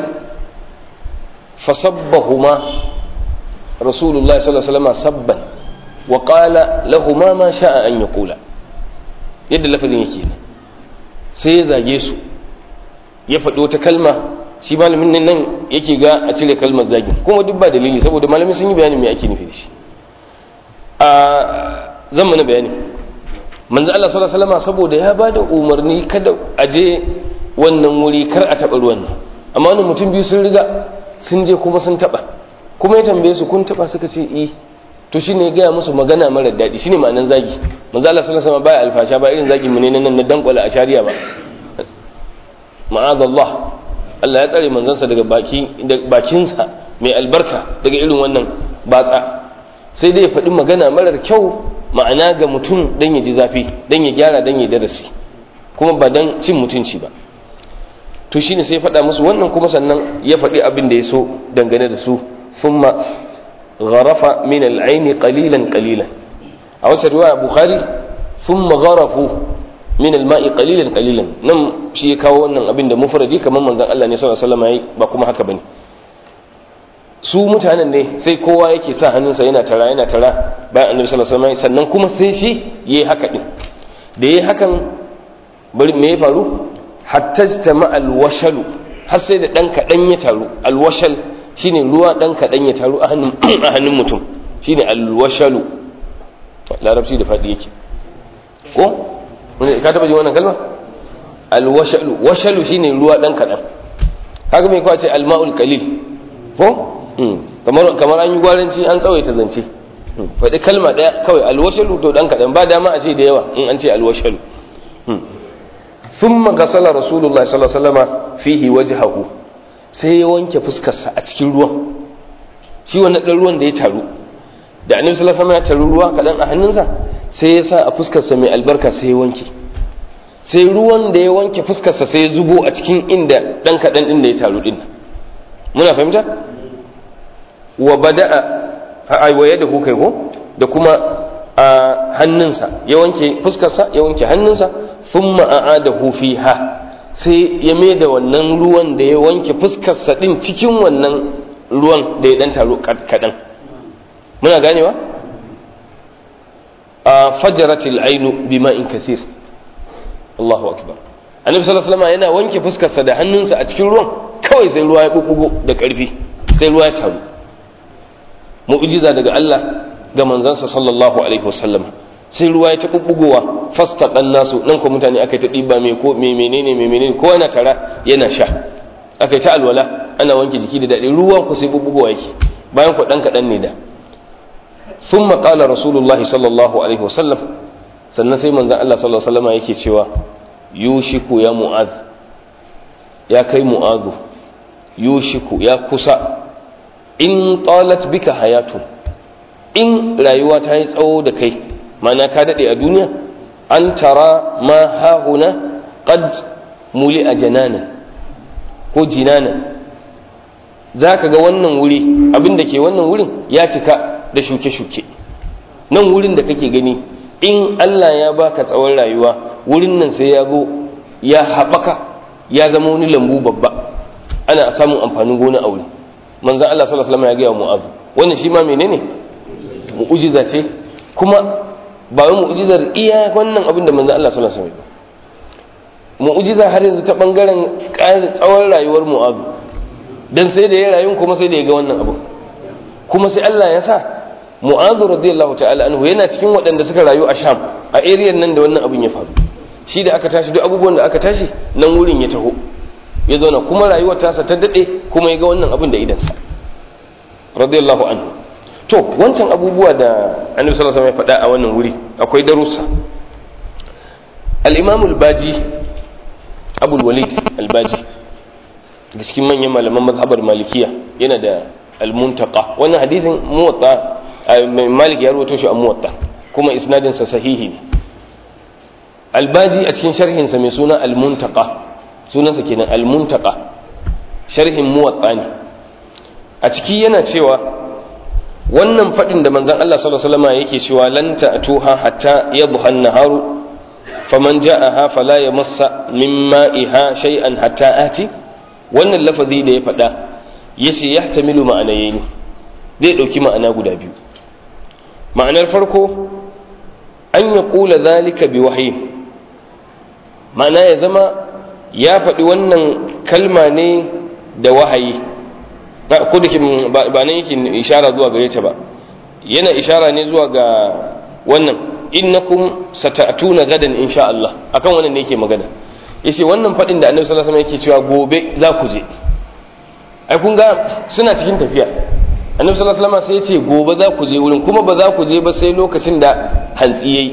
fasabbahuma rasulullahi sallallahu alaihi wasallam sabban wa qala lahuma ma sha'a an yaqula yadda lafazin yake ne sai ya zage su ya faɗi wata kalma shi malamin nan yake ga a cire kalmar zagin kuma duk ba dalili saboda malamin sun yi bayanin me ake nufi da shi a zan mana bayani manzo Allah sallallahu alaihi wasallam saboda ya bada umarni kada a je wannan wuri kar a taba ruwan nan amma wannan mutum biyu sun riga sun je kuma sun taba kuma ya tambaye su kun taba suka ce eh to shine ya gaya musu magana mara daɗi shine ma'anan zagi manzo Allah sallallahu alaihi wasallam baya alfasha ba irin zagin mu ne nan na dankwala a shari'a ba ma'azallah Allah ya tsare manzansa daga baki bakinsa mai albarka daga irin wannan batsa sai dai ya faɗi magana marar kyau ma'ana ga mutum don ya ji zafi don ya gyara don ya darasi kuma ba don cin mutunci ba to shine sai faɗa musu wannan kuma sannan ya faɗi abin da ya so dangane da su thumma gharafa min al-aini qalilan qalilan a wata riwaya bukhari thumma gharafu min al-ma'i qalilan qalilan nan shi ya kawo wannan abin da mufradi kamar manzon Allah ne sallallahu alaihi wasallam yayi ba kuma haka bane su mutanen ne sai kowa yake sa hannunsa yana tara yana tara bayan annabi sallallahu alaihi wasallam sannan kuma sai shi yayi haka din da yayi hakan bari me ya faru hatta jama alwashalu har sai da dan kadan ya taru alwashal shine ruwa dan kadan ya taru a hannun a hannun mutum shine alwashalu larabci da fadi yake ko ka taba jin wannan kalma alwashalu washalu shine ruwa dan kadan kaga me kwace almaul qalil ko kamar an yi gwaranci an tsawaita zance faɗi kalma ɗaya kawai alwashalu to ɗan kaɗan ba dama a ce da yawa in an ce alwashalu thumma gasala rasulullahi sallallahu alaihi wasallam fihi wajhahu sai ya wanke fuskarsa a cikin ruwan shi wannan dan ruwan da ya taru da annabi sallallahu alaihi wasallam ya taru ruwa kadan a hannunsa sai ya sa a fuskarsa mai albarka sai ya wanke sai ruwan da ya wanke fuskarsa sai ya zubo a cikin inda dan kadan din da ya taru din muna fahimta wa bada'a ai waye da kai ko da kuma a hannunsa ya wanke fuskarsa ya wanke hannunsa thumma a'adahu fiha sai ya mai da wannan ruwan da ya wanke fuskarsa din cikin wannan ruwan da ya dan taru kadan muna ganewa a fajaratil ainu bima'in kathir Allahu akbar annabi sallallahu alaihi wasallam yana wanke fuskarsa da hannunsa a cikin ruwan kawai sai ruwa ya bubbugo da karfi sai ruwa ya taru mu'jiza daga Allah ga manzansa sallallahu alaihi wasallam sai ruwa ya ta bubbugowa fastaqan nasu nan ko mutane aka ta diba me ko me menene me menene ko yana tara yana sha aka ta alwala ana wanke jiki da dadi ruwan ku sai bubbugowa yake bayan ku dan kadan ne da ثم قال رسول الله صلى الله عليه وسلم sannan sai manzon Allah sallallahu alaihi wasallam yake cewa yushiku ya mu'az ya kai mu'azu yushiku ya kusa in talat bika hayatun in rayuwa ta yi tsawo da kai mana ka dade a duniya an tara ma hahuna qad muli a janana ko jinana zaka ga wannan wuri abin da ke wannan wurin ya cika da shuke-shuke nan wurin da kake gani in Allah ya baka tsawon rayuwa wurin nan sai ya zo ya haɓaka ya zama wani lambu babba ana samun amfanin gona a wuri manzan Allah sallallahu alaihi wasallam ya gaya mu'azu wannan shi ma menene mu'ujiza ce kuma ba wai mu'ujizar iya wannan abin da manzan Allah sallallahu alaihi wasallam mu'ujiza har yanzu ta bangaren ƙarin tsawon rayuwar mu'azu dan sai da ya rayu kuma sai da ya ga wannan abu kuma sai Allah ya sa mu'adhu radiyallahu ta'ala anhu yana cikin waɗanda suka rayu a sham a area nan da wannan abin ya faru shi da aka tashi duk abubuwan da aka tashi nan wurin ya taho ya zauna kuma rayuwar tasa ta dade kuma ya ga wannan abin da idansa radiyallahu anhu to wancan abubuwa da annabi sallallahu alaihi wasallam ya faɗa a wannan wuri akwai darussa al-imam al-baji abul walid al-baji da cikin manyan malaman mazhabar malikiya yana da al-muntaqa wannan hadisin muwatta malik ya rawaito shi a muwatta kuma isnadin sa sahihi ne albaji a cikin sharhin sa mai suna al-muntaqa sunansa kenan al-muntaqa sharhin muwatta ne a ciki yana cewa wannan fadin da manzon Allah sallallahu alaihi wasallam yake cewa lan ta'tuha hatta yadhha an-naharu faman ja'aha fala yamassa min ma'iha shay'an hatta ati wannan lafazi da ya faɗa yace yahtamilu ma'anayaini zai ɗauki ma'ana guda biyu ma'anar farko an ya ƙula zalika bi wahayi ma'ana ya zama ya faɗi wannan kalma ne da wahayi ko da ba nan yake ishara zuwa gare ta ba yana ishara ne zuwa ga wannan innakum sata'tuna gadan insha Allah akan wannan ne yake magana yace wannan faɗin da Annabi sallallahu alaihi wasallam yake cewa gobe za ku je ai kun ga suna cikin tafiya annabi sallallahu alaihi wasallam sai ya ce gobe za ku je wurin kuma ba za ku je ba sai lokacin da hantsi yayi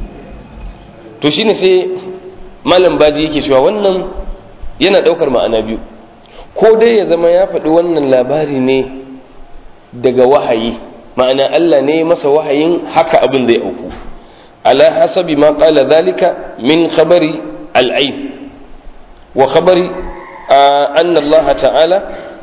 to shine sai malam baji yake cewa wannan yana daukar ma'ana biyu ko dai ya zama ya faɗi wannan labari ne daga wahayi ma'ana Allah ne masa wahayin haka abin zai auku ala hasabi ma qala dhalika min khabari al-ayn wa khabari anna Allah ta'ala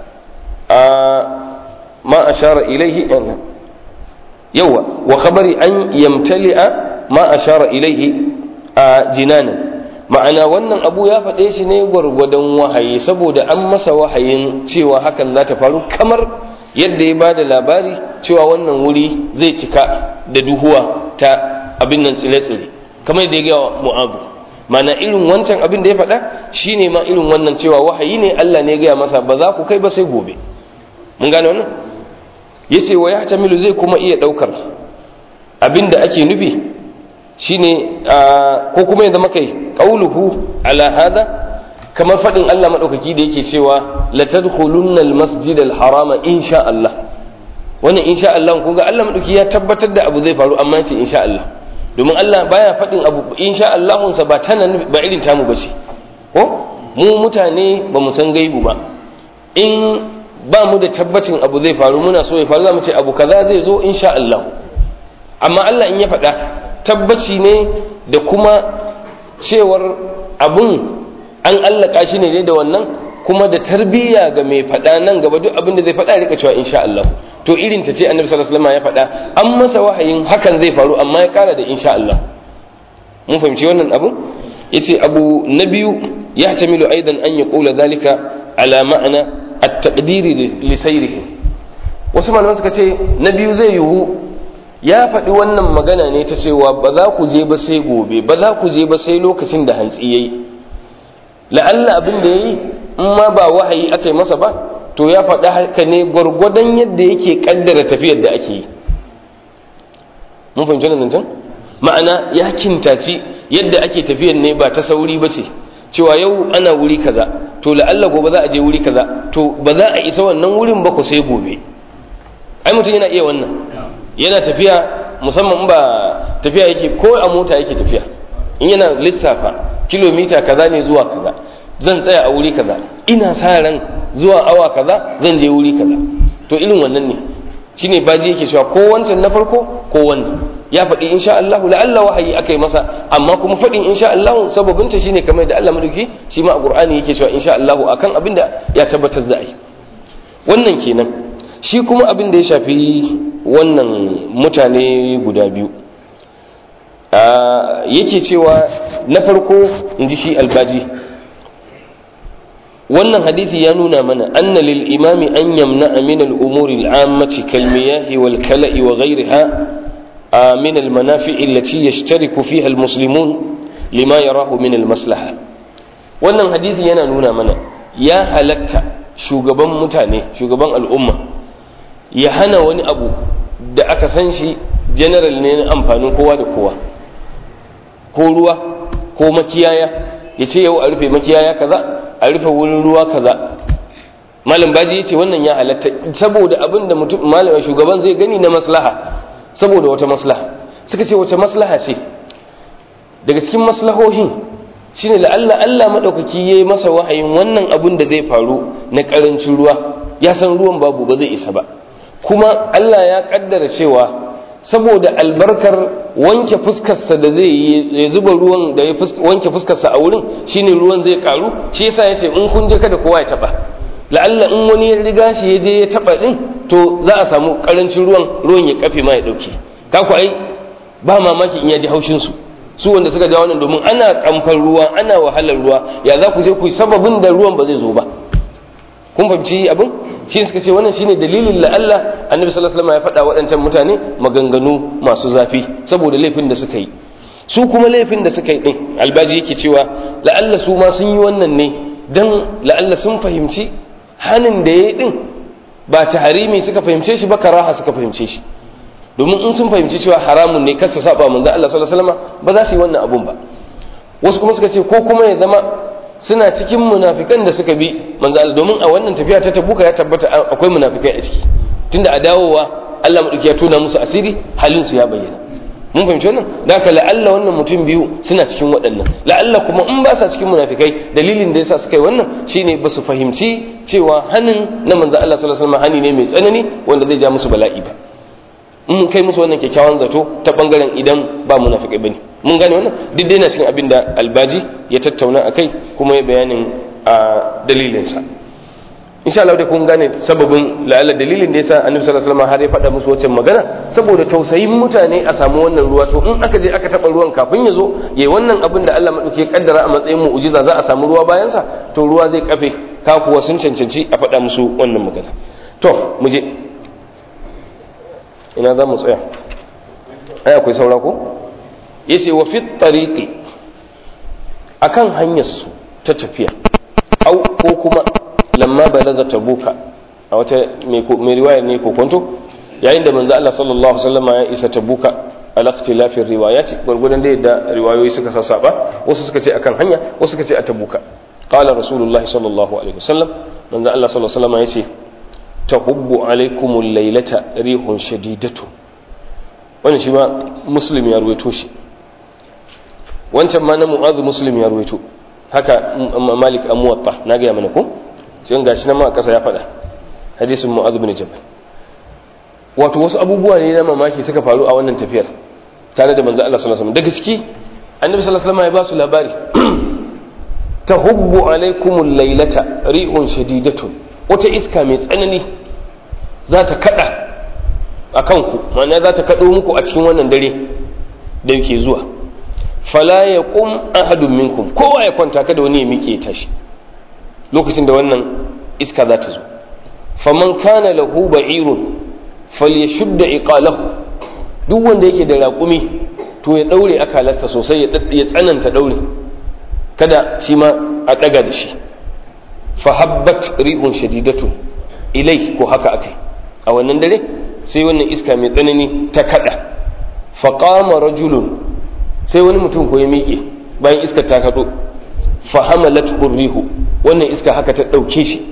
ما أشار إليه يوى وخبر أن يمتلئ ما أشار إليه جنانا ma'ana wannan abu ya faɗe shi ne gwargwadon wahayi saboda an masa wahayin cewa hakan za ta faru kamar yadda ya ba da labari cewa wannan wuri zai cika da duhuwa ta abin nan tsire-tsire kamar yadda ya gaya mu'abu mana irin wancan abin da ya faɗa shine ma irin wannan cewa wahayi ne Allah ne ya gaya masa ba za ku kai ba sai gobe mun gane wannan yace wa yahtamilu zai kuma iya daukar abinda ake nufi shine ko kuma ya zama kai qauluhu ala hada kamar fadin Allah madaukaki da yake cewa la tadkhulunna almasjid alharama insha Allah wannan insha Allah kun ga Allah madaukaki ya tabbatar da abu zai faru amma yace insha Allah domin Allah baya fadin abu insha Allah sa ba tana ba irin tamu bace ko mu mutane ba mu san gaibu ba in ba mu da tabbacin abu zai faru muna so ya faru za mu ce abu kaza zai zo insha Allah amma Allah in ya faɗa tabbaci ne da kuma cewar abun an allaka shi ne da wannan kuma da tarbiyya ga mai faɗa nan gaba duk abin da zai faɗa rika cewa insha Allah to irin ta ce annabi sallallahu alaihi wasallam ya faɗa an masa wahayin hakan zai faru amma ya ƙara da insha Allah mun fahimci wannan abu yace abu na biyu yahtamilu aidan an yaqula zalika ala ma'ana at-taqdiri li sayrihi wasu malaman suka ce na biyu zai yiwu ya faɗi wannan magana ne ta cewa ba za ku je ba sai gobe ba za ku je ba sai lokacin da hantsi yayi la'alla abin da yayi in ma ba wahayi aka yi masa ba to ya faɗi haka ne gwargwadon yadda yake kaddara tafiyar da ake yi mun fahimci wannan zancen ma'ana ya kintaci yadda ake tafiyar ne ba ta sauri ba ce cewa yau ana wuri kaza to la'alla gobe za a je wuri kaza to ba za a isa wannan wurin ba ku sai gobe ai mutum yana iya wannan yana tafiya musamman ba tafiya yake ko a mota yake tafiya in yana lissafa kilomita kaza ne zuwa kaza zan tsaya a wuri kaza ina sa ran zuwa awa kaza zan je wuri kaza to irin wannan ne shine baji yake cewa ko wancan na farko ko wannan ya faɗi insha Allah la'alla wahayi aka yi masa amma kuma faɗin insha Allah sababinta shine kamar da Allah madauki shi ma a Qur'ani yake cewa insha Allah akan abin da ya tabbatar za a yi wannan kenan shi kuma abin da ya shafi wannan mutane guda biyu yake cewa na farko in ji shi albaji wannan hadisi ya nuna mana anna lil imami an yamna min al umuri al ammati kal miyahi wal kala'i wa ghayriha من المنافع التي يشترك فيها المسلمون لما يراه من المصلحة wannan hadisi yana nuna mana ya halatta shugaban mutane shugaban al'umma ya hana wani abu da aka san shi general ne na amfanin kowa da kowa ko ruwa ko makiyaya ya ce yau a rufe makiyaya kaza a rufe wurin ruwa kaza malam baji ya ce wannan ya halatta saboda abin da mutum shugaban zai gani na maslaha saboda wata maslaha suka ce wace maslaha ce daga cikin maslahohin shine la'alla Allah madaukaki yayi masa wahayin wannan abun da zai faru na karancin ruwa ya san ruwan babu ba zai isa ba kuma Allah ya kaddara cewa saboda albarkar wanke fuskarsa da zai yi ya zuba ruwan da ya wanke fuskarsa a wurin shine ruwan zai karu shi yasa yace in kun je kada kowa ya taba la'alla in wani ya riga shi ya je ya taba din to za a samu karancin ruwan ruwan ya kafe ma ya dauke ka ku ai ba mamaki in ya ji haushin su su wanda suka ja wannan domin ana kamfan ruwa ana wahalar ruwa ya za ku je ku yi sababin da ruwan ba zai zo ba kun fahimci abin shi suka ce wannan shine dalilin la Allah annabi sallallahu alaihi wasallam ya faɗa waɗancan mutane maganganu masu zafi saboda laifin da suka yi su kuma laifin da suka yi din albaji yake cewa la'alla su ma sun yi wannan ne dan la'alla sun fahimci hanin da ya yi din ba ta harimi suka fahimce shi ba karaha suka fahimce shi domin in sun fahimci cewa haramun ne kasa saba manzo Allah sallallahu alaihi wasallam ba za su yi wannan abun ba wasu kuma suka ce ko kuma ya zama suna cikin munafikan da suka bi manzo Allah domin a wannan tafiya ta tabuka ya tabbata akwai munafikai a ciki tunda a dawowa Allah madauki ya tona musu asiri halin su ya bayyana mun fahimci wannan da haka la'alla wannan mutum biyu suna cikin waɗannan la'alla kuma in ba sa cikin munafikai dalilin da yasa suka yi wannan shine ba su fahimci cewa hanin na manzo Allah sallallahu alaihi wasallam hani ne mai tsanani wanda zai ja musu bala'i ba in kai musu wannan kyakkyawan zato ta bangaren idan ba munafikai bane mun gane wannan duk dai na cikin abin da albaji ya tattauna akai kuma ya bayanin a dalilinsa insha Allah da kun gane sababin la'alla dalilin da yasa annabi sallallahu alaihi wasallam har ya faɗa musu wacce magana saboda tausayin mutane a samu wannan ruwa to in aka je aka taɓa ruwan kafin ya zo yayi wannan abin da Allah madauki ya kaddara a matsayin mu'jiza za a samu ruwa bayan sa to ruwa zai kafe ka kuwa sun cancanci a faɗa musu wannan magana to mu je ina za mu tsaya ai akwai saura ko yace wa fi tariqi akan hanyar su ta tafiya au ko kuma lamma balaga tabuka a wata mai riwaya ne ko kwanto yayin da manzo Allah sallallahu alaihi wasallam ya isa tabuka ala ikhtilafin riwayati gurgudan da yadda riwayoyi suka sassaba wasu suka ce akan hanya wasu suka ce a tabuka qala rasulullahi sallallahu alaihi wasallam manzo Allah sallallahu alaihi wasallam yace tahubbu alaikumul laylata rihun shadidatu wannan shi ma muslim ya ruwaito shi wancan ma na mu'adhu muslim ya ruwaito haka malik amuwatta na gaya mana ko sai gashi nan ma a ƙasa ya faɗa hadisin mu'adh bin jabal wato wasu abubuwa ne na mamaki suka faru a wannan tafiyar tare da manzo Allah sallallahu alaihi wasallam daga ciki annabi sallallahu alaihi wasallam ya ba su labari tahubbu alaikumul laylata ri'un shadidatun wata iska mai tsanani za ta kada a kanku ma'ana za ta kado muku a cikin wannan dare da yake zuwa fala yaqum ahadun minkum kowa ya kwanta kada wani ya miƙe tashi lokacin da wannan iska za ta zo faman kana lahu ba'irun falyashudda iqalahu duk wanda yake da raƙumi to ya daure akalarsa sosai ya tsananta daure kada shi ma a daga da shi fahabbat rihun shadidatu ilai ko haka akai a wannan dare sai wannan iska mai tsanani ta kada faqama rajulun sai wani mutum ko ya miƙe bayan iskar ta kado fahamalat rihu wannan iska haka ta ɗauke shi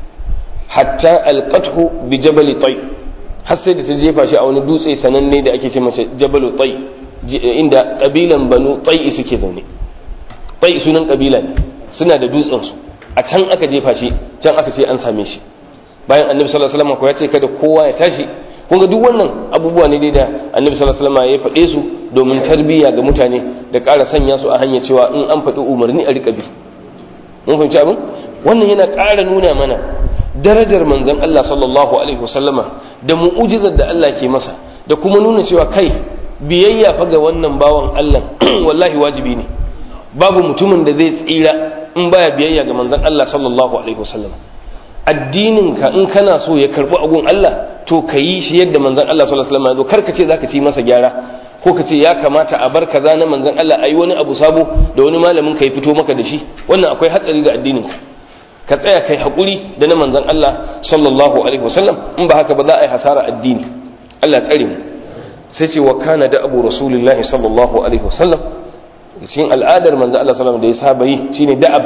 hatta alqathu bi jabal tay har sai da ta jefa shi a wani dutse sananne da ake ce masa jabal tay inda kabilan banu tay suke zaune tay sunan kabila ne suna da dutsen su a can aka jefa shi can aka ce an same shi bayan annabi sallallahu alaihi wasallam ko ya ce kada kowa ya tashi kun ga duk wannan abubuwa ne dai da annabi sallallahu alaihi wasallam ya faɗe su domin tarbiyya ga mutane da ƙara sanya su a hanya cewa in an faɗi umarni a riƙa bi mun fahimci abin wannan yana ƙara nuna mana darajar manzon Allah sallallahu alaihi wasallama da mu'ujizar da Allah ke masa da kuma nuna cewa kai biyayya fa ga wannan bawan Allah wallahi wajibi ne babu mutumin da zai tsira in baya biyayya ga manzon Allah sallallahu alaihi wasallam addinin ka in kana so ya karbi agun Allah to ka yi shi yadda manzon Allah sallallahu alaihi wasallam ya zo kar ka ce zaka ci masa gyara ko ka ce ya kamata a bar kaza na manzon Allah ayi wani abu sabo da wani malamin ka ya fito maka da shi wannan akwai hatsari ga addinin ka ka tsaya kai hakuri da na manzon Allah sallallahu alaihi wasallam in ba haka ba za a yi hasara addini Allah tsare mu sai ce wa kana da abu rasulullahi sallallahu alaihi wasallam cikin al'adar manzon Allah sallallahu alaihi wasallam da ya saba yi shine da'ab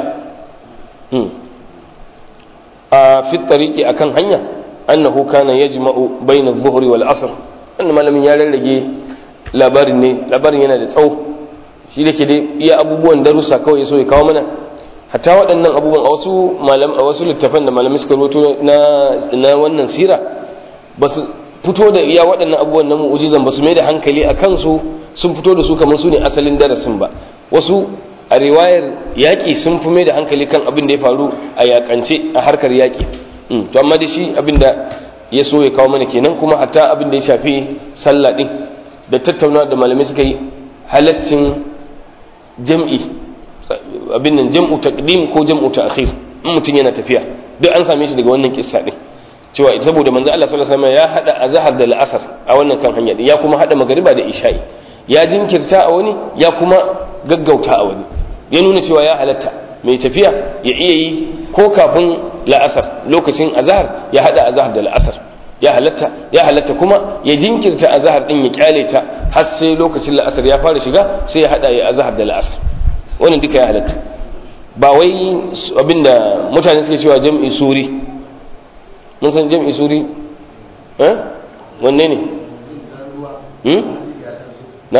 a fi tariki akan hanya annahu kana yajma'u bayna adh-dhuhri wal asr wannan malamin ya rarrage labarin ne labarin yana da tsawo shi da ke dai iya abubuwan darussa kawai ya so ya kawo mana hatta waɗannan abubuwan a wasu malam a wasu littafan da malamai suka rubuto na na wannan sira ba su fito da iya waɗannan abubuwan na mu'ujizan ba su mai da hankali a kansu sun fito da su kamar su ne asalin darasin ba wasu a riwayar yaƙi sun fi mai da hankali kan abin da ya faru a yaƙance a harkar yaƙi to amma da shi abin da ya so ya kawo mana kenan kuma hatta abin da ya shafi sallah ɗin da tattauna da malamai suka yi halaccin jam'i abin nan jam'u taqdim ko jam'u ta'khir in mutum yana tafiya duk an same shi daga wannan kissa din cewa saboda manzo Allah sallallahu alaihi wasallam ya hada azhar da al'asr a wannan kan hanya ya kuma hada magariba da isha'i ya jinkirta a wani ya kuma gaggauta a wani ya nuna cewa ya halatta mai tafiya ya iya yi ko kafin la'asar lokacin azhar ya hada azhar da la'asar ya halatta ya halatta kuma ya jinkirta azhar din ya kyale ta har sai lokacin la'asar ya fara shiga sai ya hada ya azhar da la'asar wannan duka ya halatta ba wai abinda mutane suke cewa jam'i suri mun san jam'i suri eh wanne ne hmm na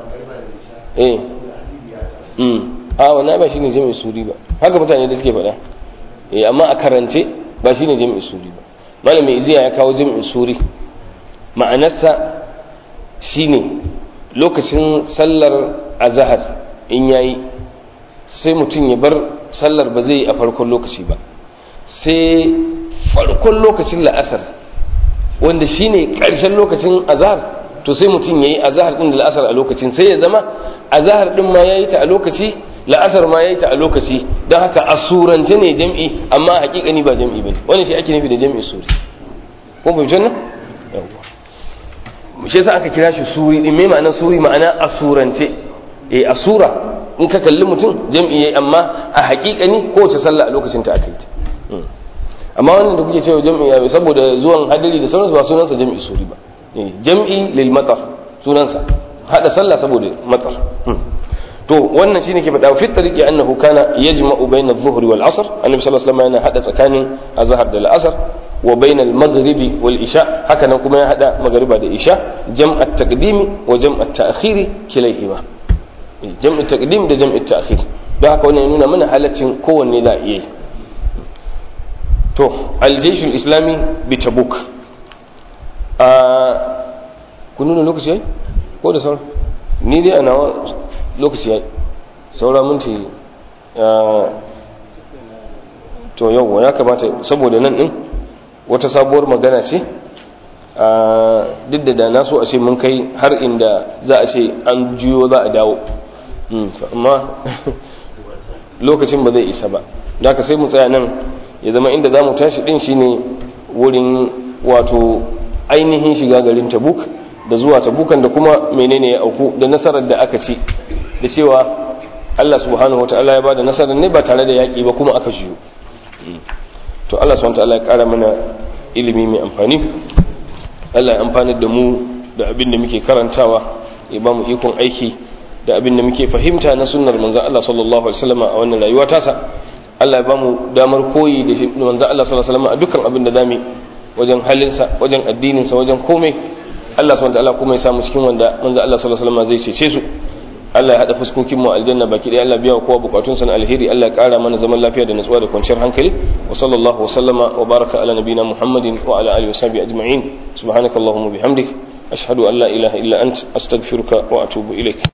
eh hmm a wannan ba shine jam'i suri ba haka mutane da suke faɗa eh amma a karance ba shine jam'i suri ba malamin iziya ya kawo jam'i suri ma'anarsa shine lokacin sallar azhar in yayi sai mutum ya bar sallar ba zai yi a farkon lokaci ba sai farkon lokacin la'asar wanda shine ƙarshen lokacin azhar to sai mutum ya yi azhar ɗin da la'asar a lokacin sai ya zama azhar ɗin ma ya yi ta a lokaci la'asar ma ya yi ta a lokaci don haka a surance ne jam'i amma a hakikani ba jam'i ba ne wani shi ake nufi da jam'i suri ko bai janna yawwa shi yasa aka kira shi suri ɗin mai ma'anar suri ma'ana a surance eh a sura in ka kalli mutum jam'i yayi amma a hakikani kowace sallah a lokacin ta aka yi ta amma wannan da kuke cewa jam'i ya saboda zuwan hadari da sauransu ba sunansa jam'i suri ba jam'i lil matar sunansa hada sallah saboda matar to wannan shine ke faɗa fi tariqi annahu kana yajma'u bayna adh-dhuhr wal 'asr annabi sallallahu alaihi wasallam yana hada tsakanin azhar da al-'asr wa bayna al-maghribi wal isha haka nan kuma ya hada magriba da isha jam'at taqdimi wa jam'at ta'khiri kilayhima jam'i taqdim da jam'i ta'khir don haka wannan ya nuna mana halaccin kowanne za a iya to aljeshul islami bi tabuk a kun nuna lokaci yayi ko da sauran ni dai a nawa lokaci yayi saura minti to yau ya kamata saboda nan din wata sabuwar magana ce duk da da na so a ce mun kai har inda za a ce an juyo za a dawo amma lokacin ba zai isa ba da ka sai mu tsaya nan ya zama inda za mu tashi din shine wurin wato ainihin shiga garin tabuk da zuwa tabukan da kuma menene ya auku da nasarar da aka ci da cewa Allah subhanahu wataala ya bada nasarar ne ba tare da yaƙi ba kuma aka jiyo to Allah subhanahu wataala ya ƙara mana ilimi mai amfani Allah ya amfani da mu da abin da muke karantawa ya ba mu ikon aiki da abin da muke fahimta na sunnar manzon Allah sallallahu alaihi wasallam a wannan rayuwa tasa Allah ya ba mu damar koyi da manzon Allah sallallahu alaihi wasallam a dukkan abin da zamu wajen halinsa wajen addininsa wajen komai Allah subhanahu wataala kuma ya samu cikin wanda manzon Allah sallallahu alaihi wasallam zai cece su Allah ya hada fuskokin mu aljanna baki ɗaya Allah biya wa kowa bukatunsa na alheri Allah ya kara mana zaman lafiya da nutsuwa da kwanciyar hankali wa sallallahu wa sallama wa baraka ala nabina Muhammadin wa ala alihi wa sahbihi ajma'in subhanakallahumma bihamdik ashhadu an la ilaha illa ant astaghfiruka wa atubu ilaik